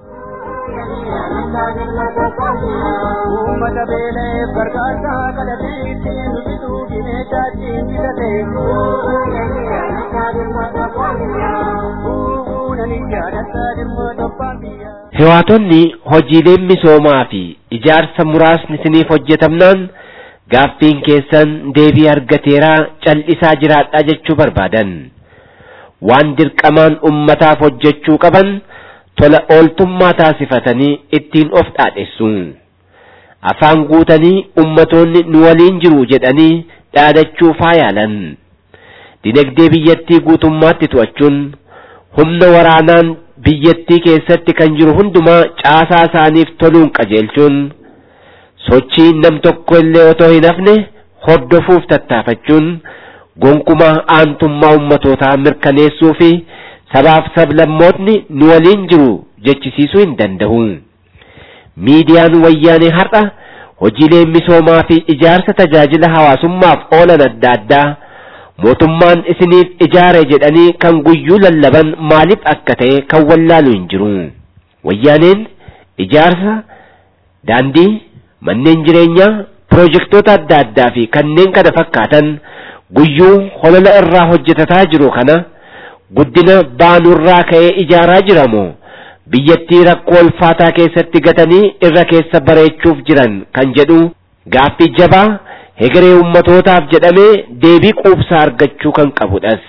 Uummata beelee gargaarsaa kadhatiitti nu bituu bineensaatiin bitate. Hewaatonni hojiileen misoomaa fi ijaarsa muraasni isiniif hojjetamnaan gaaffiin keessan deebii argateeraa cal'isaa jiraadhaa jechuu barbaadan. Waan dirqamaan ummataaf hojjechuu qaban tola ooltummaa taasifatanii ittiin of dhaadhessu. Afaan guutanii ummatoonni nu waliin jiru jedhanii dhaadachuu faayaalan. Dinagdee biyyattii guutummaatti to'achuun humna waraanaan biyyattii keessatti kan jiru hundumaa caasaa isaaniif toluun qajeelchuun sochii nam tokko illee otoo hin hafne hordofuuf tattaafachuun gonkumaa aantummaa ummatootaa mirkaneessuu fi sabaaf sablammootni nu waliin jiru jechisiisuu hin danda'u. Miidiyaan wayyaanee har'a hojiilee misoomaa fi ijaarsa tajaajila hawaasummaaf oolan adda addaa mootummaan isiniif ijaare jedhanii kan guyyuu lallaban maaliif akka ta'e kan wallaalu hin jiru. Wayyaaneen ijaarsa daandii manneen jireenyaa pirojektoota adda addaa fi kanneen kana fakkaatan guyyuu holola irraa hojjetataa jiru kana guddina baanurraa ka'ee ijaaraa jiramoo biyyattii rakkoo ulfaataa keessatti gatanii irra keessa bareechuuf jiran kan jedhu gaaffii jabaa hegeree ummatootaaf jedhamee deebii quubsaa argachuu kan qabudhas.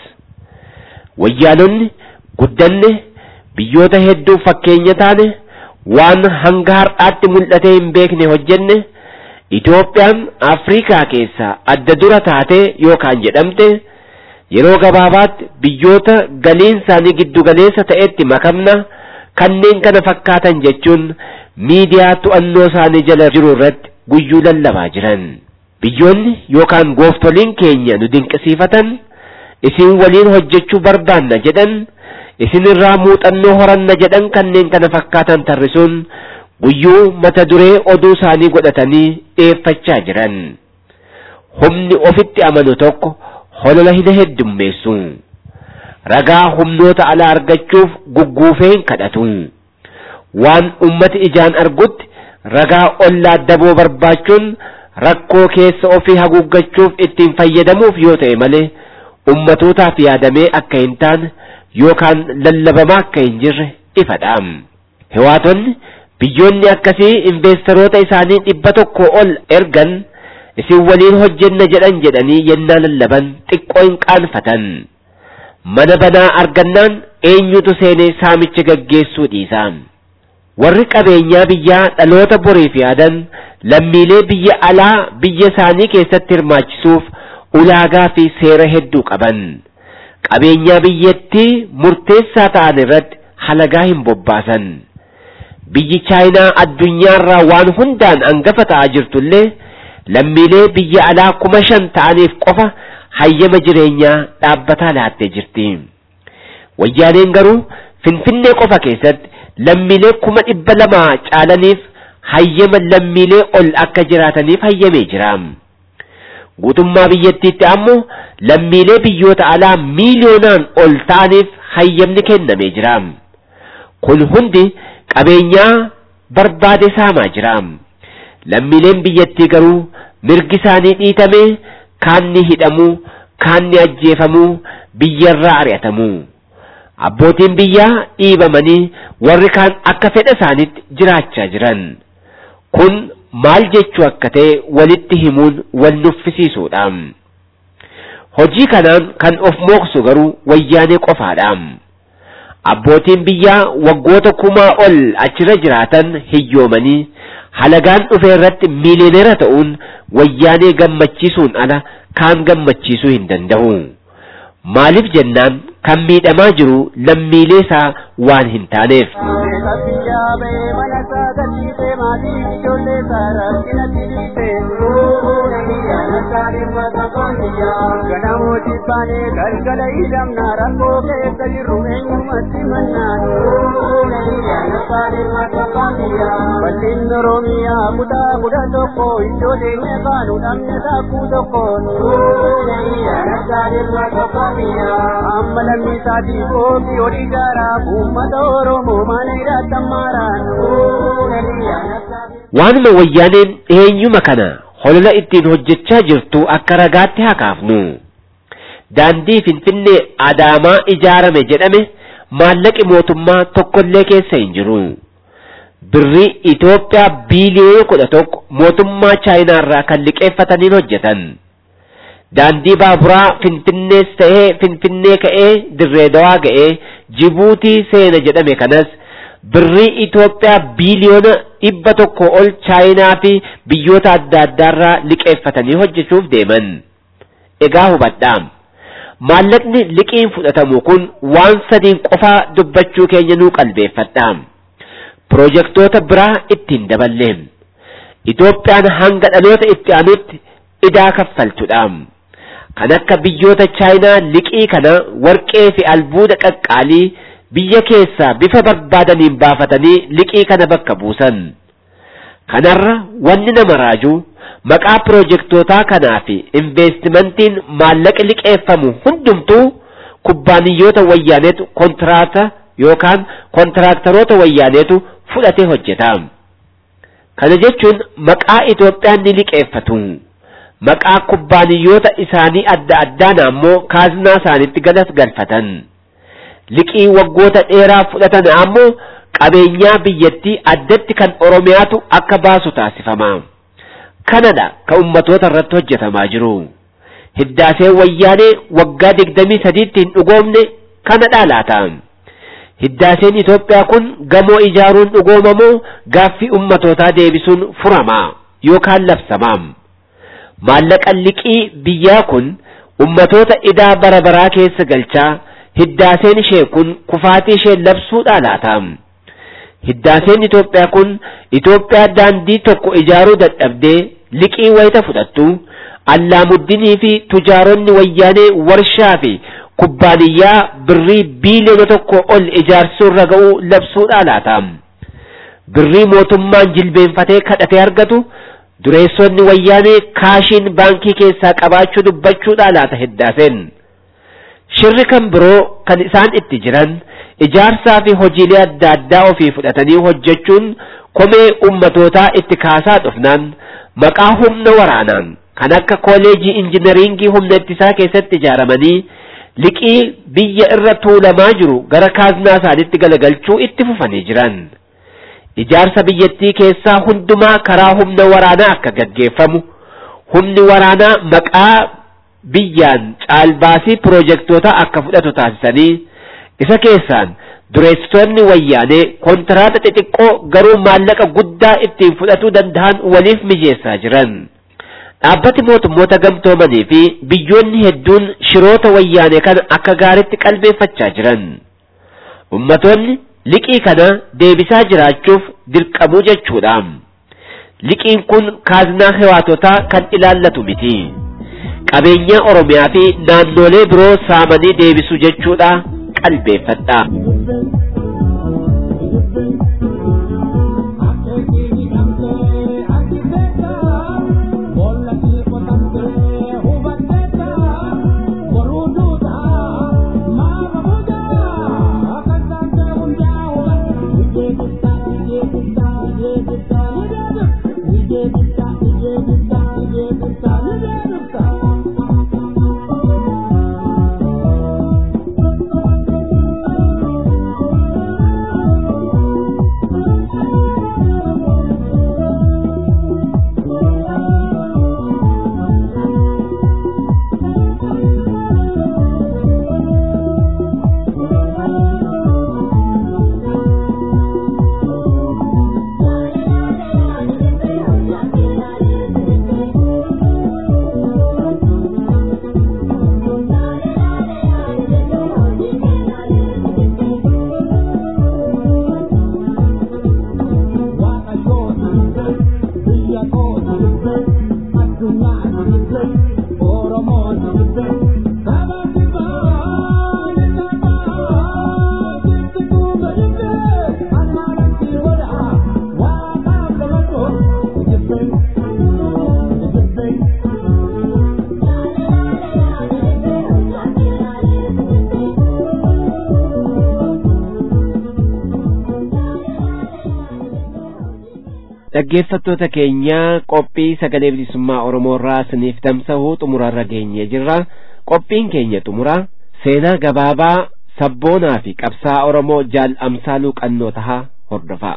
Wayyaanonni guddanne biyyoota hedduuf fakkeenya taane waan hanga har'aatti mul'atee hin beekne hojjenne Itoophiyaan Afrikaa keessaa adda dura taatee yookaan jedhamte yeroo gabaabaatti biyyoota galiin isaanii giddu galeessa ta'etti makamna kanneen kana fakkaatan jechuun miidiyaa to'annoo isaanii jala jiru irratti guyyuu lallabaa jiran. Biyyoonni yookaan gooftoliin keenya nu dinqisiifatan isin waliin hojjechuu barbaanna jedhan isinirraa muuxannoo horanna jedhan kanneen kana fakkaatan tarrisuun guyyuu mata duree oduu isaanii godhatanii dhiyeeffachaa jiran. Humni ofitti amanu tokko holola hin heddummeessu. Ragaa humnoota alaa argachuuf gugguufee hin kadhatu. Waan ummati ijaan argutti ragaa ollaa daboo barbaachuun rakkoo keessa ofii haguuggachuuf ittiin fayyadamuuf yoo ta'e malee ummatootaaf yaadamee akka hin taane yookaan lallabamaa akka hin jirre ifadha. Hiwaatonni biyyoonni akkasii investeroota isaanii dhibba tokko ol ergan isin waliin hojjenna jedhan jedhanii yennaa lallaban xiqqoo hin qaanfatan. Mana banaa argannaan eenyutu seenee saamicha gaggeessuu dhiisa. Warri qabeenyaa biyyaa dhaloota boriif yaadan lammiilee biyya alaa biyya isaanii keessatti hirmaachisuuf ulaagaa fi seera hedduu qaban. Qabeenyaa biyyattii murteessaa ta'an irratti halagaa hin bobbaasan. Biyyi Chaayinaa addunyaarraa waan hundaan hangafa ta'aa jirtullee lammiilee biyya alaa kuma shan ta'aniif qofa hayyama jireenyaa dhaabbataa laattee jirti. Wayyaaneen garuu Finfinnee qofa keessatti lammiilee kuma dhibba lama caalaniif hayyama lammiilee ol akka jiraataniif hayyamee jira. Guutummaa biyyattiitti ammoo lammiilee biyyoota alaa miiliyoonaan ol ta'aniif hayyamni kennamee jira. Kun hundi qabeenyaa barbaade saamaa jira. Lammiileen biyyattii garuu mirgi isaanii dhiitamee kaanni hidhamuu, kaanni ajjeefamuu, biyyarraa ari'atamuu. Abbootiin biyyaa dhiibamanii warri kaan akka fedha isaaniitti jiraachaa jiran. Kun maal jechuu akka ta'e walitti himuun wal nuffisiisuudha. Hojii kanaan kan of mooksu garuu wayyaanee qofaadha. Abbootiin biyyaa waggoota kumaa ol achirra jiraatan hiyyoomanii halagaan dhufe irratti miiliyoneera ta'uun wayyaanee gammachiisuun ala kaan gammachiisuu hin danda'u. Maaliif jennaan kan miidhamaa jiru lammiilee isaa waan hin taaneef. Ganamooti baanee galgala hidhamna rakkoo keessa jirru eenyumatti mannaan. Bal'inni Oromiyaa kutaa kudha tokko iddoo deemee baanu dhabne taakkuu tokkoon. Amma lammii isaatii kootii olii jaaraa uummata Oromoo mana hidhaatan maaraan. Waanuma wayyaaneen eenyuma kana holola ittiin hojjechaa jirtu akka ragaatti haa kaafnu. Daandii Finfinnee Adaamaa ijaarame jedhame maallaqi mootummaa tokkollee keessa hin jiru. Birrii Itoophiyaa biiliyoona kudha tokko mootummaa Chaayinaarraa kan liqeeffataniin hojjetan. Daandii baaburaa Finfinnees ta'ee Finfinnee ka'ee Dirree Dawaa ga'ee Jibuutii seena jedhame kanas birrii Itoophiyaa biiliyoona dhibba tokko ol Chaayinaa fi biyyoota adda addaarraa liqeeffatanii hojjechuuf deeman. Egaa hubadhaa. Maallaqni liqiin fudhatamu kun waan sadiin qofaa dubbachuu keenya nuu qalbeeffadha. Pirojektoota biraa ittiin daballe. Itoophiyaan hanga dhaloota itti aanutti idaa kaffaltudha. Kan akka biyyoota Chaayinaa liqii kana warqee fi albuuda qaqqaalii biyya keessaa bifa barbaadaniin baafatanii liqii kana bakka buusan. Kanarra wanni nama raaju maqaa piroojektootaa kanaa fi investimentiin maallaqa liqeeffamu hundumtuu kubbaaniyyoota wayyaaneetu kontraata yookaan kontiraaktaroota wayyaaneetu fudhatee hojjeta. Kana jechuun maqaa Itoophiyaan ni liqeeffatu. Maqaa kubbaaniyyoota isaanii adda addaan ammoo kaaznaa isaanitti galas galfatan. Liqii waggoota dheeraa fudhatan ammoo qabeenyaa biyyattii addatti kan Oromiyaatu akka baasu taasifama. Kanadha kan ummatoota irratti hojjetamaa jiru. Hiddaaseen wayyaanee waggaa digdamii sadiitti hin dhugoomne kanadha laata. Hiddaaseen Itoophiyaa kun gamoo ijaaruun dhugoomamoo gaaffii ummatootaa deebisuun furama yookaan labsama. Maallaqa liqii biyyaa kun ummatoota idaa bara baraa keessa galchaa hiddaaseen ishee kun kufaatii ishee labsuudha laata. Hiddaaseen Itoophiyaa kun Itoophiyaa daandii tokko ijaaruu dadhabdee liqii wayita fudhattu allaamuddinii fi tujaaronni wayyaanee warshaa fi kubbaaniyyaa birrii biiliyoona tokko ol ijaarsuu irra ga'uu labsuudha laata. Birrii mootummaan jilbeenfatee kadhatee argatu dureessonni wayyaanee kaashiin baankii keessaa qabaachuu dubbachuudha laata hiddaaseen. Shirri kan biroo kan isaan itti jiran ijaarsaa fi hojiilee adda addaa ofii fudhatanii hojjechuun komee ummatootaa itti kaasaa dhufnaan maqaa humna waraanaan kan akka kooleejii injinariingii humna ittisaa keessatti ijaaramanii liqii biyya irra tuulamaa jiru gara kaaznaa isaaniitti galagalchuu itti fufanii jiran. Ijaarsa biyyattii keessaa hundumaa karaa humna waraanaa akka gaggeeffamu, humni waraanaa maqaa biyyaan caalbaasii piroojektootaa akka fudhatu taasisanii, isa keessaan dureessitoonni wayyaanee kontiraata xixiqqoo garuu maallaqa guddaa ittiin fudhatuu danda'an waliif mijeessaa jiran. Dhaabbati mootummoota gamtoomanii fi biyyoonni hedduun shiroota wayyaanee kana akka gaaritti qalbeeffachaa jiran. Ummatoonni liqii kana deebisaa jiraachuuf dirqamuu jechuudha. Liqiin kun kaaznaa hewaatotaa kan ilaallatu miti. Qabeenya Oromiyaa fi naannolee biroo saamanii deebisuu jechuudha qalbeeffadha. dhaggeeffattoota keenya qophii sagalee bilisummaa oromoo irraa isiniif tamsa'uu xumurarra geenyee jirra qophiin keenya xumura seenaa gabaabaa sabboonaa fi qabsaa oromoo jaal amsaaluu qannoo tahaa hordofaa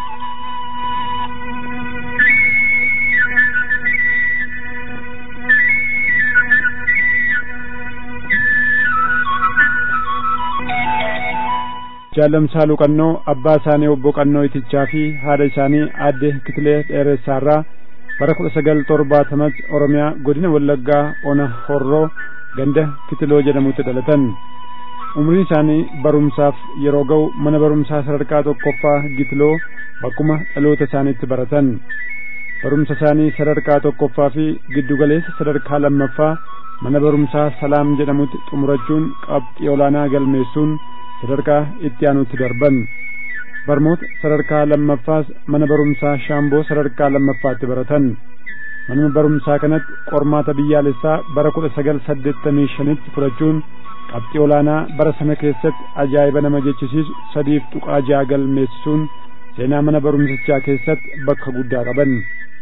jaalamsaaluu qannoo abbaa isaanii obbo qannoo itichaa fi haadha isaanii aadde kitilee dheeressaarraa bara kudha sagal torbaatamatti oromiyaa godina wallaggaa ona horroo ganda kitiloo jedhamutti dhalatan umriin isaanii barumsaaf yeroo ga'u mana barumsaa sadarkaa tokkoffaa gitiloo bakkuma dhaloota isaaniitti baratan barumsa isaanii sadarkaa tokkoffaa fi giddugaleessa sadarkaa lammaffaa mana barumsaa salaam jedhamutti xumurachuun qabxii olaanaa galmeessuun sadarkaa itti aanutti darban barmoota sadarkaa lammaffaas mana barumsaa shaamboo sadarkaa lammaffaatti baratan manuma barumsaa kanatti qormaata biyyaalessaa bara kudha sagal saddeettamii shanitti fudhachuun qabxii olaanaa bara sana keessatti ajaa'iba nama jechisiisu sadiif tuqaa ja'a galmeessisuun seenaa mana barumsichaa keessatti bakka guddaa qaban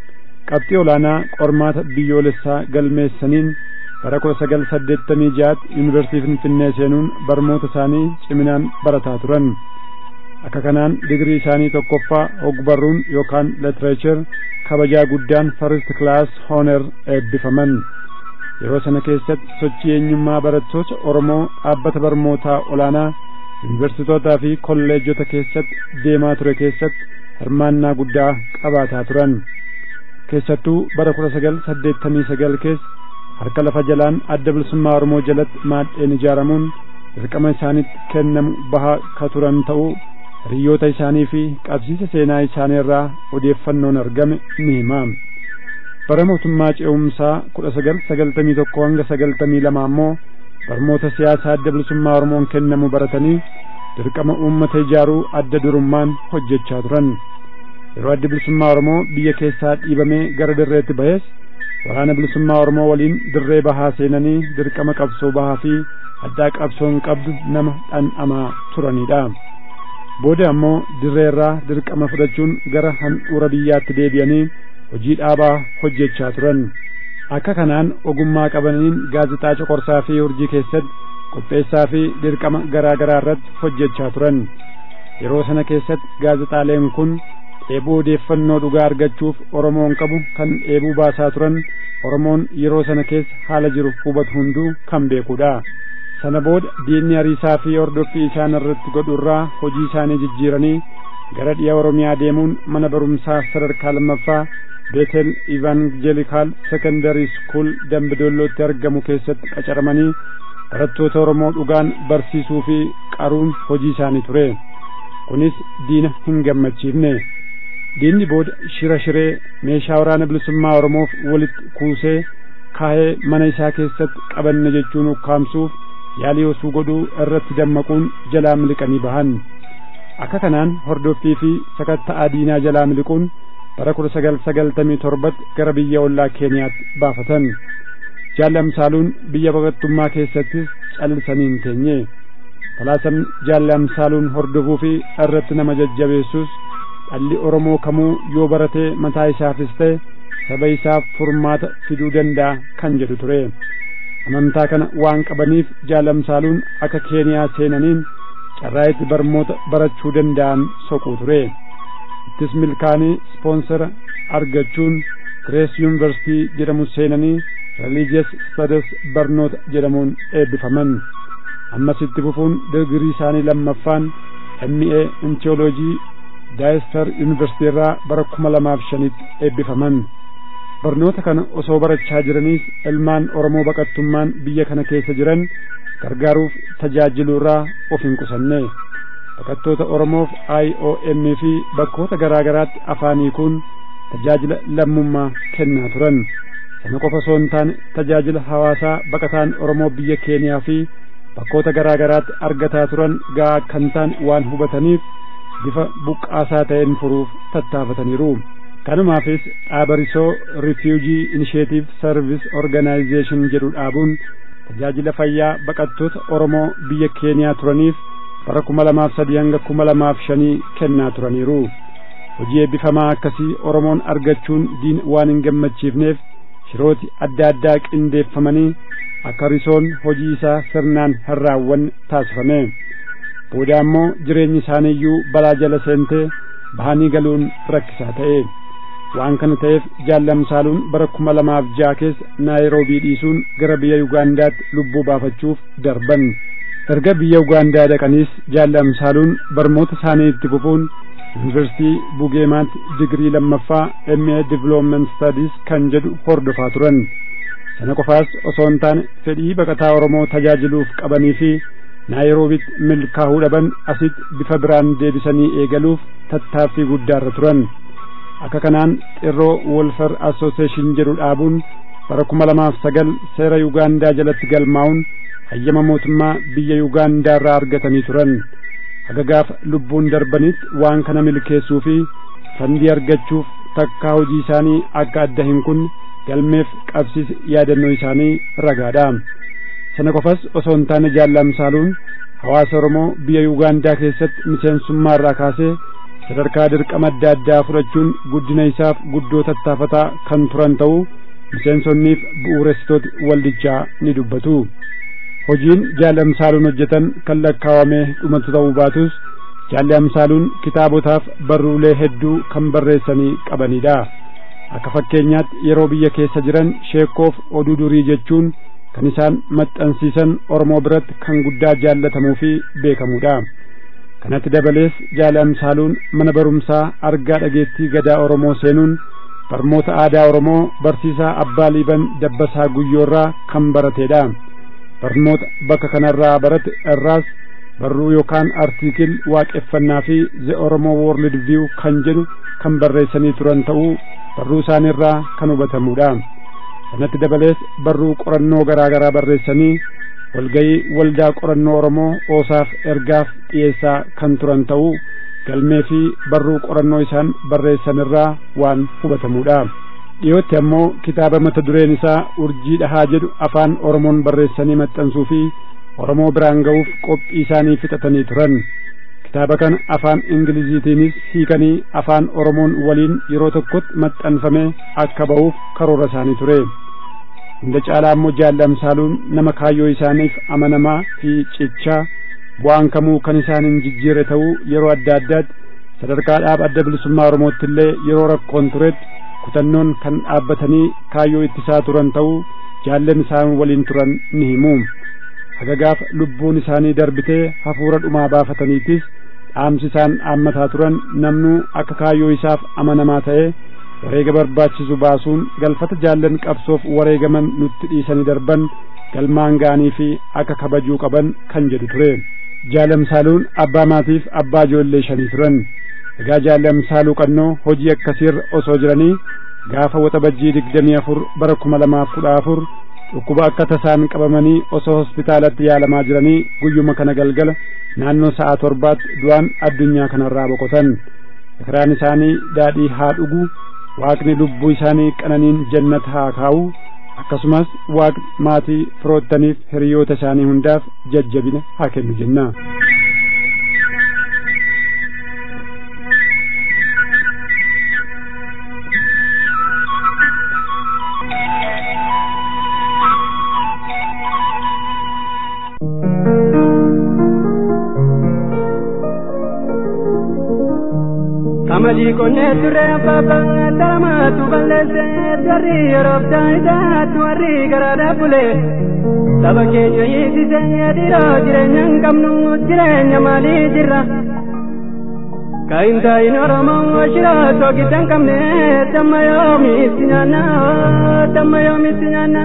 qabxii olaanaa qormaata biyyoolessaa galmeessaniin bara kudha sagal saddeettamii ja'atti yuunivarsiitii finfinnee seenuun barmoota isaanii ciminaan barataa turan akka kanaan digrii isaanii tokkoffaa ogbarruun yookaan literature kabajaa guddaan first class honor eebbifaman yeroo sana keessatti sochii eenyummaa barattoota oromoo dhaabbata barmootaa olaanaa yuunivarsiitootaa fi kolleejjota keessatti deemaa ture keessatti hirmaannaa guddaa qabaataa turan keessattuu bara kudha sagal saddeettamii sagal keessa harka lafa jalaan adda bilisummaa oromoo jalatti maadheen ijaaramuun dirqama isaanitti kennamu bahaa ka turan ta'uu hiriyoota isaanii fi qabsiisa seenaa isaanii irraa odeeffannoon argame ni hima bara mootummaa ce'umsaa kudha sagal sagaltamii tokko hanga sagaltamii lama ammoo barmoota siyaasaa adda bilisummaa oromoon kennamu baratanii dirqama uummata ijaaruu adda durummaan hojjechaa turan yeroo adda bilisummaa oromoo biyya keessaa dhiibamee gara dirreetti bahes waraana bilisummaa oromoo waliin dirree bahaa seenanii dirqama qabsoo bahaa fi addaa qabsoon qabdu nama dhandhamaa turanidha booda ammoo dirree irraa dirqama fudhachuun gara handhuura biyyaatti deebi'anii hojii dhaabaa hojjechaa turan akka kanaan ogummaa qabaniin gaazexaa coqorsaa fi urjii keessatti qopheessaa fi dirqama garaa garaa irratti hojjechaa turan yeroo sana keessatti gaazexaaleen kun dheebuu odeeffannoo dhugaa argachuuf oromoon qabu kan dheebuu baasaa turan oromoon yeroo sana keessa haala jiru hubatu hunduu kan beekudha sana booda diinni hariisaa fi hordoffii isaan irratti godhu irraa hojii isaanii jijjiiranii gara dhiya oromiyaa deemuun mana barumsaa sadarkaa lammaffaa beetel ivaanjelikaal sekondarii skuul dambidollootti argamu keessatti qacaramanii barattoota oromoo dhugaan barsiisuu fi qaruun hojii isaanii ture kunis diina hin gammachiifne diinni booda shira shiree meeshaa waraana bilisummaa oromoof walitti kuusee kaahee mana isaa keessatti qabanne jechuun ukkaamsuuf yaalii osoo godhuu irratti dammaquun jalaa miliqanii bahan akka kanaan hordoffii fi sakatta'aa diinaa jalaa miliquun bara kudha sagal sagaltamii torbatti gara biyya ollaa keeniyaatti baafatan jaallamsaaluun biyya baqattummaa keessattis callisanii hin teenye talaasan jaallamsaaluun hordofuu fi irratti nama jajjabeessus dhalli oromoo kamuu yoo baratee mataa isaafis ta'e saba isaaf furmaata fiduu danda'a kan jedhu ture amantaa kana waan qabaniif jaallamsaaluun akka keeniyaa seenaniin carraa itti barmoota barachuu danda'an soquu ture ittis milkaanii ispoonsara argachuun girees yuunivarsitii jedhamu seenanii religious studies barnoota jedhamuun eebbifaman ammas itti fufuun digirii isaanii lammaffaan MA in theology daayistar yuunivarsitii irraa bara kuma lamaaf shanitti eebbifaman barnoota kana osoo barachaa jiraniis ilmaan oromoo baqattummaan biyya kana keessa jiran gargaaruuf tajaajiluu irraa of hin qusanne baqattoota oromoof IOM fi bakkoota garaa garaatti afaanii kun tajaajila lammummaa kennaa turan sana qofa osoo hin taane tajaajila hawaasaa baqataan oromoo biyya keeniyaa fi bakkoota garaa garaatti argataa turan ga'aa kan ta'an waan hubataniif bifa buqqaasaa ta'een furuuf tattaafataniiru kanumaafis dhaabarisoo refugee initiative service organization jedhu dhaabuun tajaajila fayyaa baqattoota oromoo biyya keeniyaa turaniif bara kuma lamaaf sadii hanga kuma lamaaf shanii kennaa turaniiru hojii eebbifamaa akkasii oromoon argachuun diin waan hin gammachiifneef shirooti adda addaa qindeeffamanii akka risoon hojii isaa sirnaan hin raawwanne taasifame booda ammoo jireenyi isaaniiyyuu balaa jala seentee bahanii galuun rakkisaa ta'e waan kana ta'eef jaallamsaaluun bara kuma lamaaf ja'a keessa naayiroobii dhiisuun gara biyya yugaandaatti lubbuu baafachuuf darban erga biyya ugaandaa dhaqaniis jaallamsaaluun barmoota isaanii itti fufuun yuunivarsitii bugeemaatti digirii lammaffaa MA Development Studies kan jedhu hordofaa turan sana qofaas osoo hin taane fedhii baqataa Oromoo tajaajiluuf qabanii fi naayiroobitti milkaa'uu dhaban asitti bifa biraan deebisanii eegaluuf tattaaffii guddaarra turan akka kanaan xirroo wolfar association jedhu dhaabuun bara kuma lamaaf sagal seera yugaandaa jalatti galmaa'uun hayyama mootummaa biyya yugaandaa irraa argatanii turan haga gaafa lubbuun darbanitti waan kana milkeessuu fi fandii argachuuf takkaa hojii isaanii akka adda hin kunne galmeef qabsiis yaadannoo isaanii ragaadha sana qofas osoo hin taane jaallamsaaluun hawaasa oromoo biyya yugaandaa keessatti miseensummaa irraa kaasee sadarkaa dirqama adda addaa fudhachuun guddina isaaf guddoo tattaafataa kan turan ta'uu miseensonniif bu'uuressitooti waldichaa ni dubbatu hojiin jaallamsaaluun hojjetan kan lakkaawamee dhumatu ta'uu baatus jaallamsaaluun kitaabotaaf barruulee hedduu kan barreessanii qabanidha akka fakkeenyaatti yeroo biyya keessa jiran sheekoof oduu durii jechuun kan isaan maxxansiisan oromoo biratti kan guddaa jaallatamuu fi beekamudha kanatti dabalees jaallamsaaluun mana barumsaa argaa dhageettii gadaa oromoo seenuun barmoota aadaa oromoo barsiisaa abbaa liiban dabbasaa guyyoorraa kan barateedha barnoota bakka kanarraa barate irraas barruu yookaan artiikil waaqeffannaa fi the oromoo world view kan jedhu kan barreessanii turan ta'uu barruu isaaniirraa kan hubatamudha sanatti dabalees barruu qorannoo garaa garaa barreessanii walgayii waldaa qorannoo oromoo oosaaf ergaaf dhiyeessaa kan turan ta'uu galmee fi barruu qorannoo isaan barreessanirraa waan hubatamudha dhiyootti ammoo kitaaba mata dureen isaa urjii dhahaa jedhu afaan oromoon barreessanii maxxansuu fi oromoo biraan ga'uuf qophii isaanii fixatanii turan kitaaba kana afaan ingiliziitiinis hiikanii afaan oromoon waliin yeroo tokkotti maxxanfame akka ba'uuf karoora isaanii ture hunda caalaa immoo jaallamsaaluun nama kaayyoo isaaniif amanamaa fi cichaa bu'aan kamuu kan isaan hin jijjiirre ta'uu yeroo adda addaatti sadarkaa dhaab adda bilisummaa oromootti illee yeroo rakkoon turetti kutannoon kan dhaabbatanii kaayyoo ittisaa turan ta'uu jaallan isaan waliin turan ni himu hagagaaf lubbuun isaanii darbitee hafuura dhumaa baafataniitis dhaamsi isaan dhaammataa turan namnuu akka kaayyoo isaaf amanamaa ta'ee wareega barbaachisu baasuun galfata jaallan qabsoof wareegaman nutti dhiisanii darban galmaan ga'anii fi akka kabajuu qaban kan jedhu ture jaalamsaaluun abbaa maatiif abbaa ijoollee shanii turan egaa jaalamsaaluu qannoo hojii akkasiirra osoo jiranii gaafa waxabajjii digdamii afur bara kuma lamaaf kudha afur dhukkuba akka tasaan qabamanii osoo hospitaalatti yaalamaa jiranii guyyuma kana galgala naannoo sa'a torbaatti du'aan addunyaa kanarraa boqotan ekeraan isaanii daadhii haa dhugu waaqni lubbuu isaanii qananiin jannata haa kaa'u akkasumas waaqni maatii firoottaniif hiriyoota isaanii hundaaf jajjabina haa kennu jenna. Amalii qonnee turre abbaabaa daramaatu balleessee warri yeroof daa'idaatu warri garaadhaa bule saba keenya hiisisee dhiiroo jireenya hin qabnu jireenya maalii jirra kaayintaayin oromoo shiroo soogidda hin qabne damma yoomiitti nyaanna damma yoomiitti nyaanna.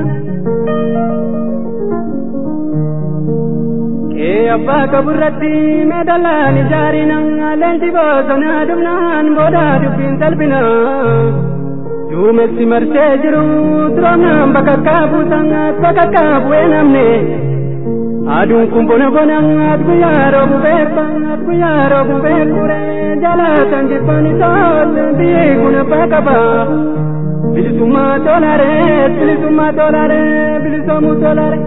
Kee abbaa qaburratti meedaalaan ijaarina leenji bosonaa dhumnaan booda dubbiin salphina. Duumessi marsee jiru turoomnaan bakka kaabuusan bakka kaabu'ee namne. Aduun kun bona bona guyyaa roobu beekba guyyaa roobu beekure jaalatan jibbaan isaa biyyi kun abbaa qaba. Bilisummaa tolaare bilisummaa tolaare bilisoomuu tolaare.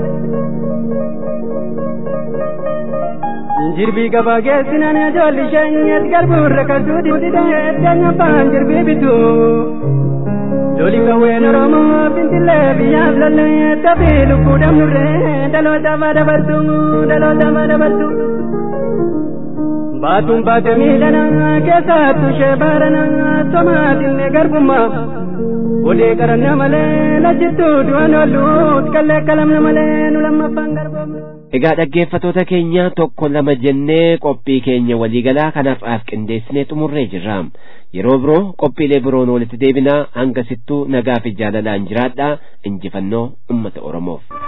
jirbii gabaa geessinaan ijoolli sheenyas garbuurra kasuu didee deenya baan jirbii bitu loli qawween oromoo fintillee biyyaaf lallee taphii lubbuu dhabnurree dhalootaaf dabartu dhalootaaf dabartu. Baatuun baate miidhana keessattuu ishee baarana somaatinne garbummaa odee qaranna malee lachittuu du'an oolluut kallee kalamna malee nu lammaffaan garboomne. Egaa dhaggeeffatoota keenya tokko lama jennee qophii keenya waliigalaa kanaaf qindeessinee xumurree jirra. Yeroo biroo qophiilee biroon walitti deebinaa hanga sittuu nagaa fi jaalalaan jiraadhaa injifannoo uummata Oromoof.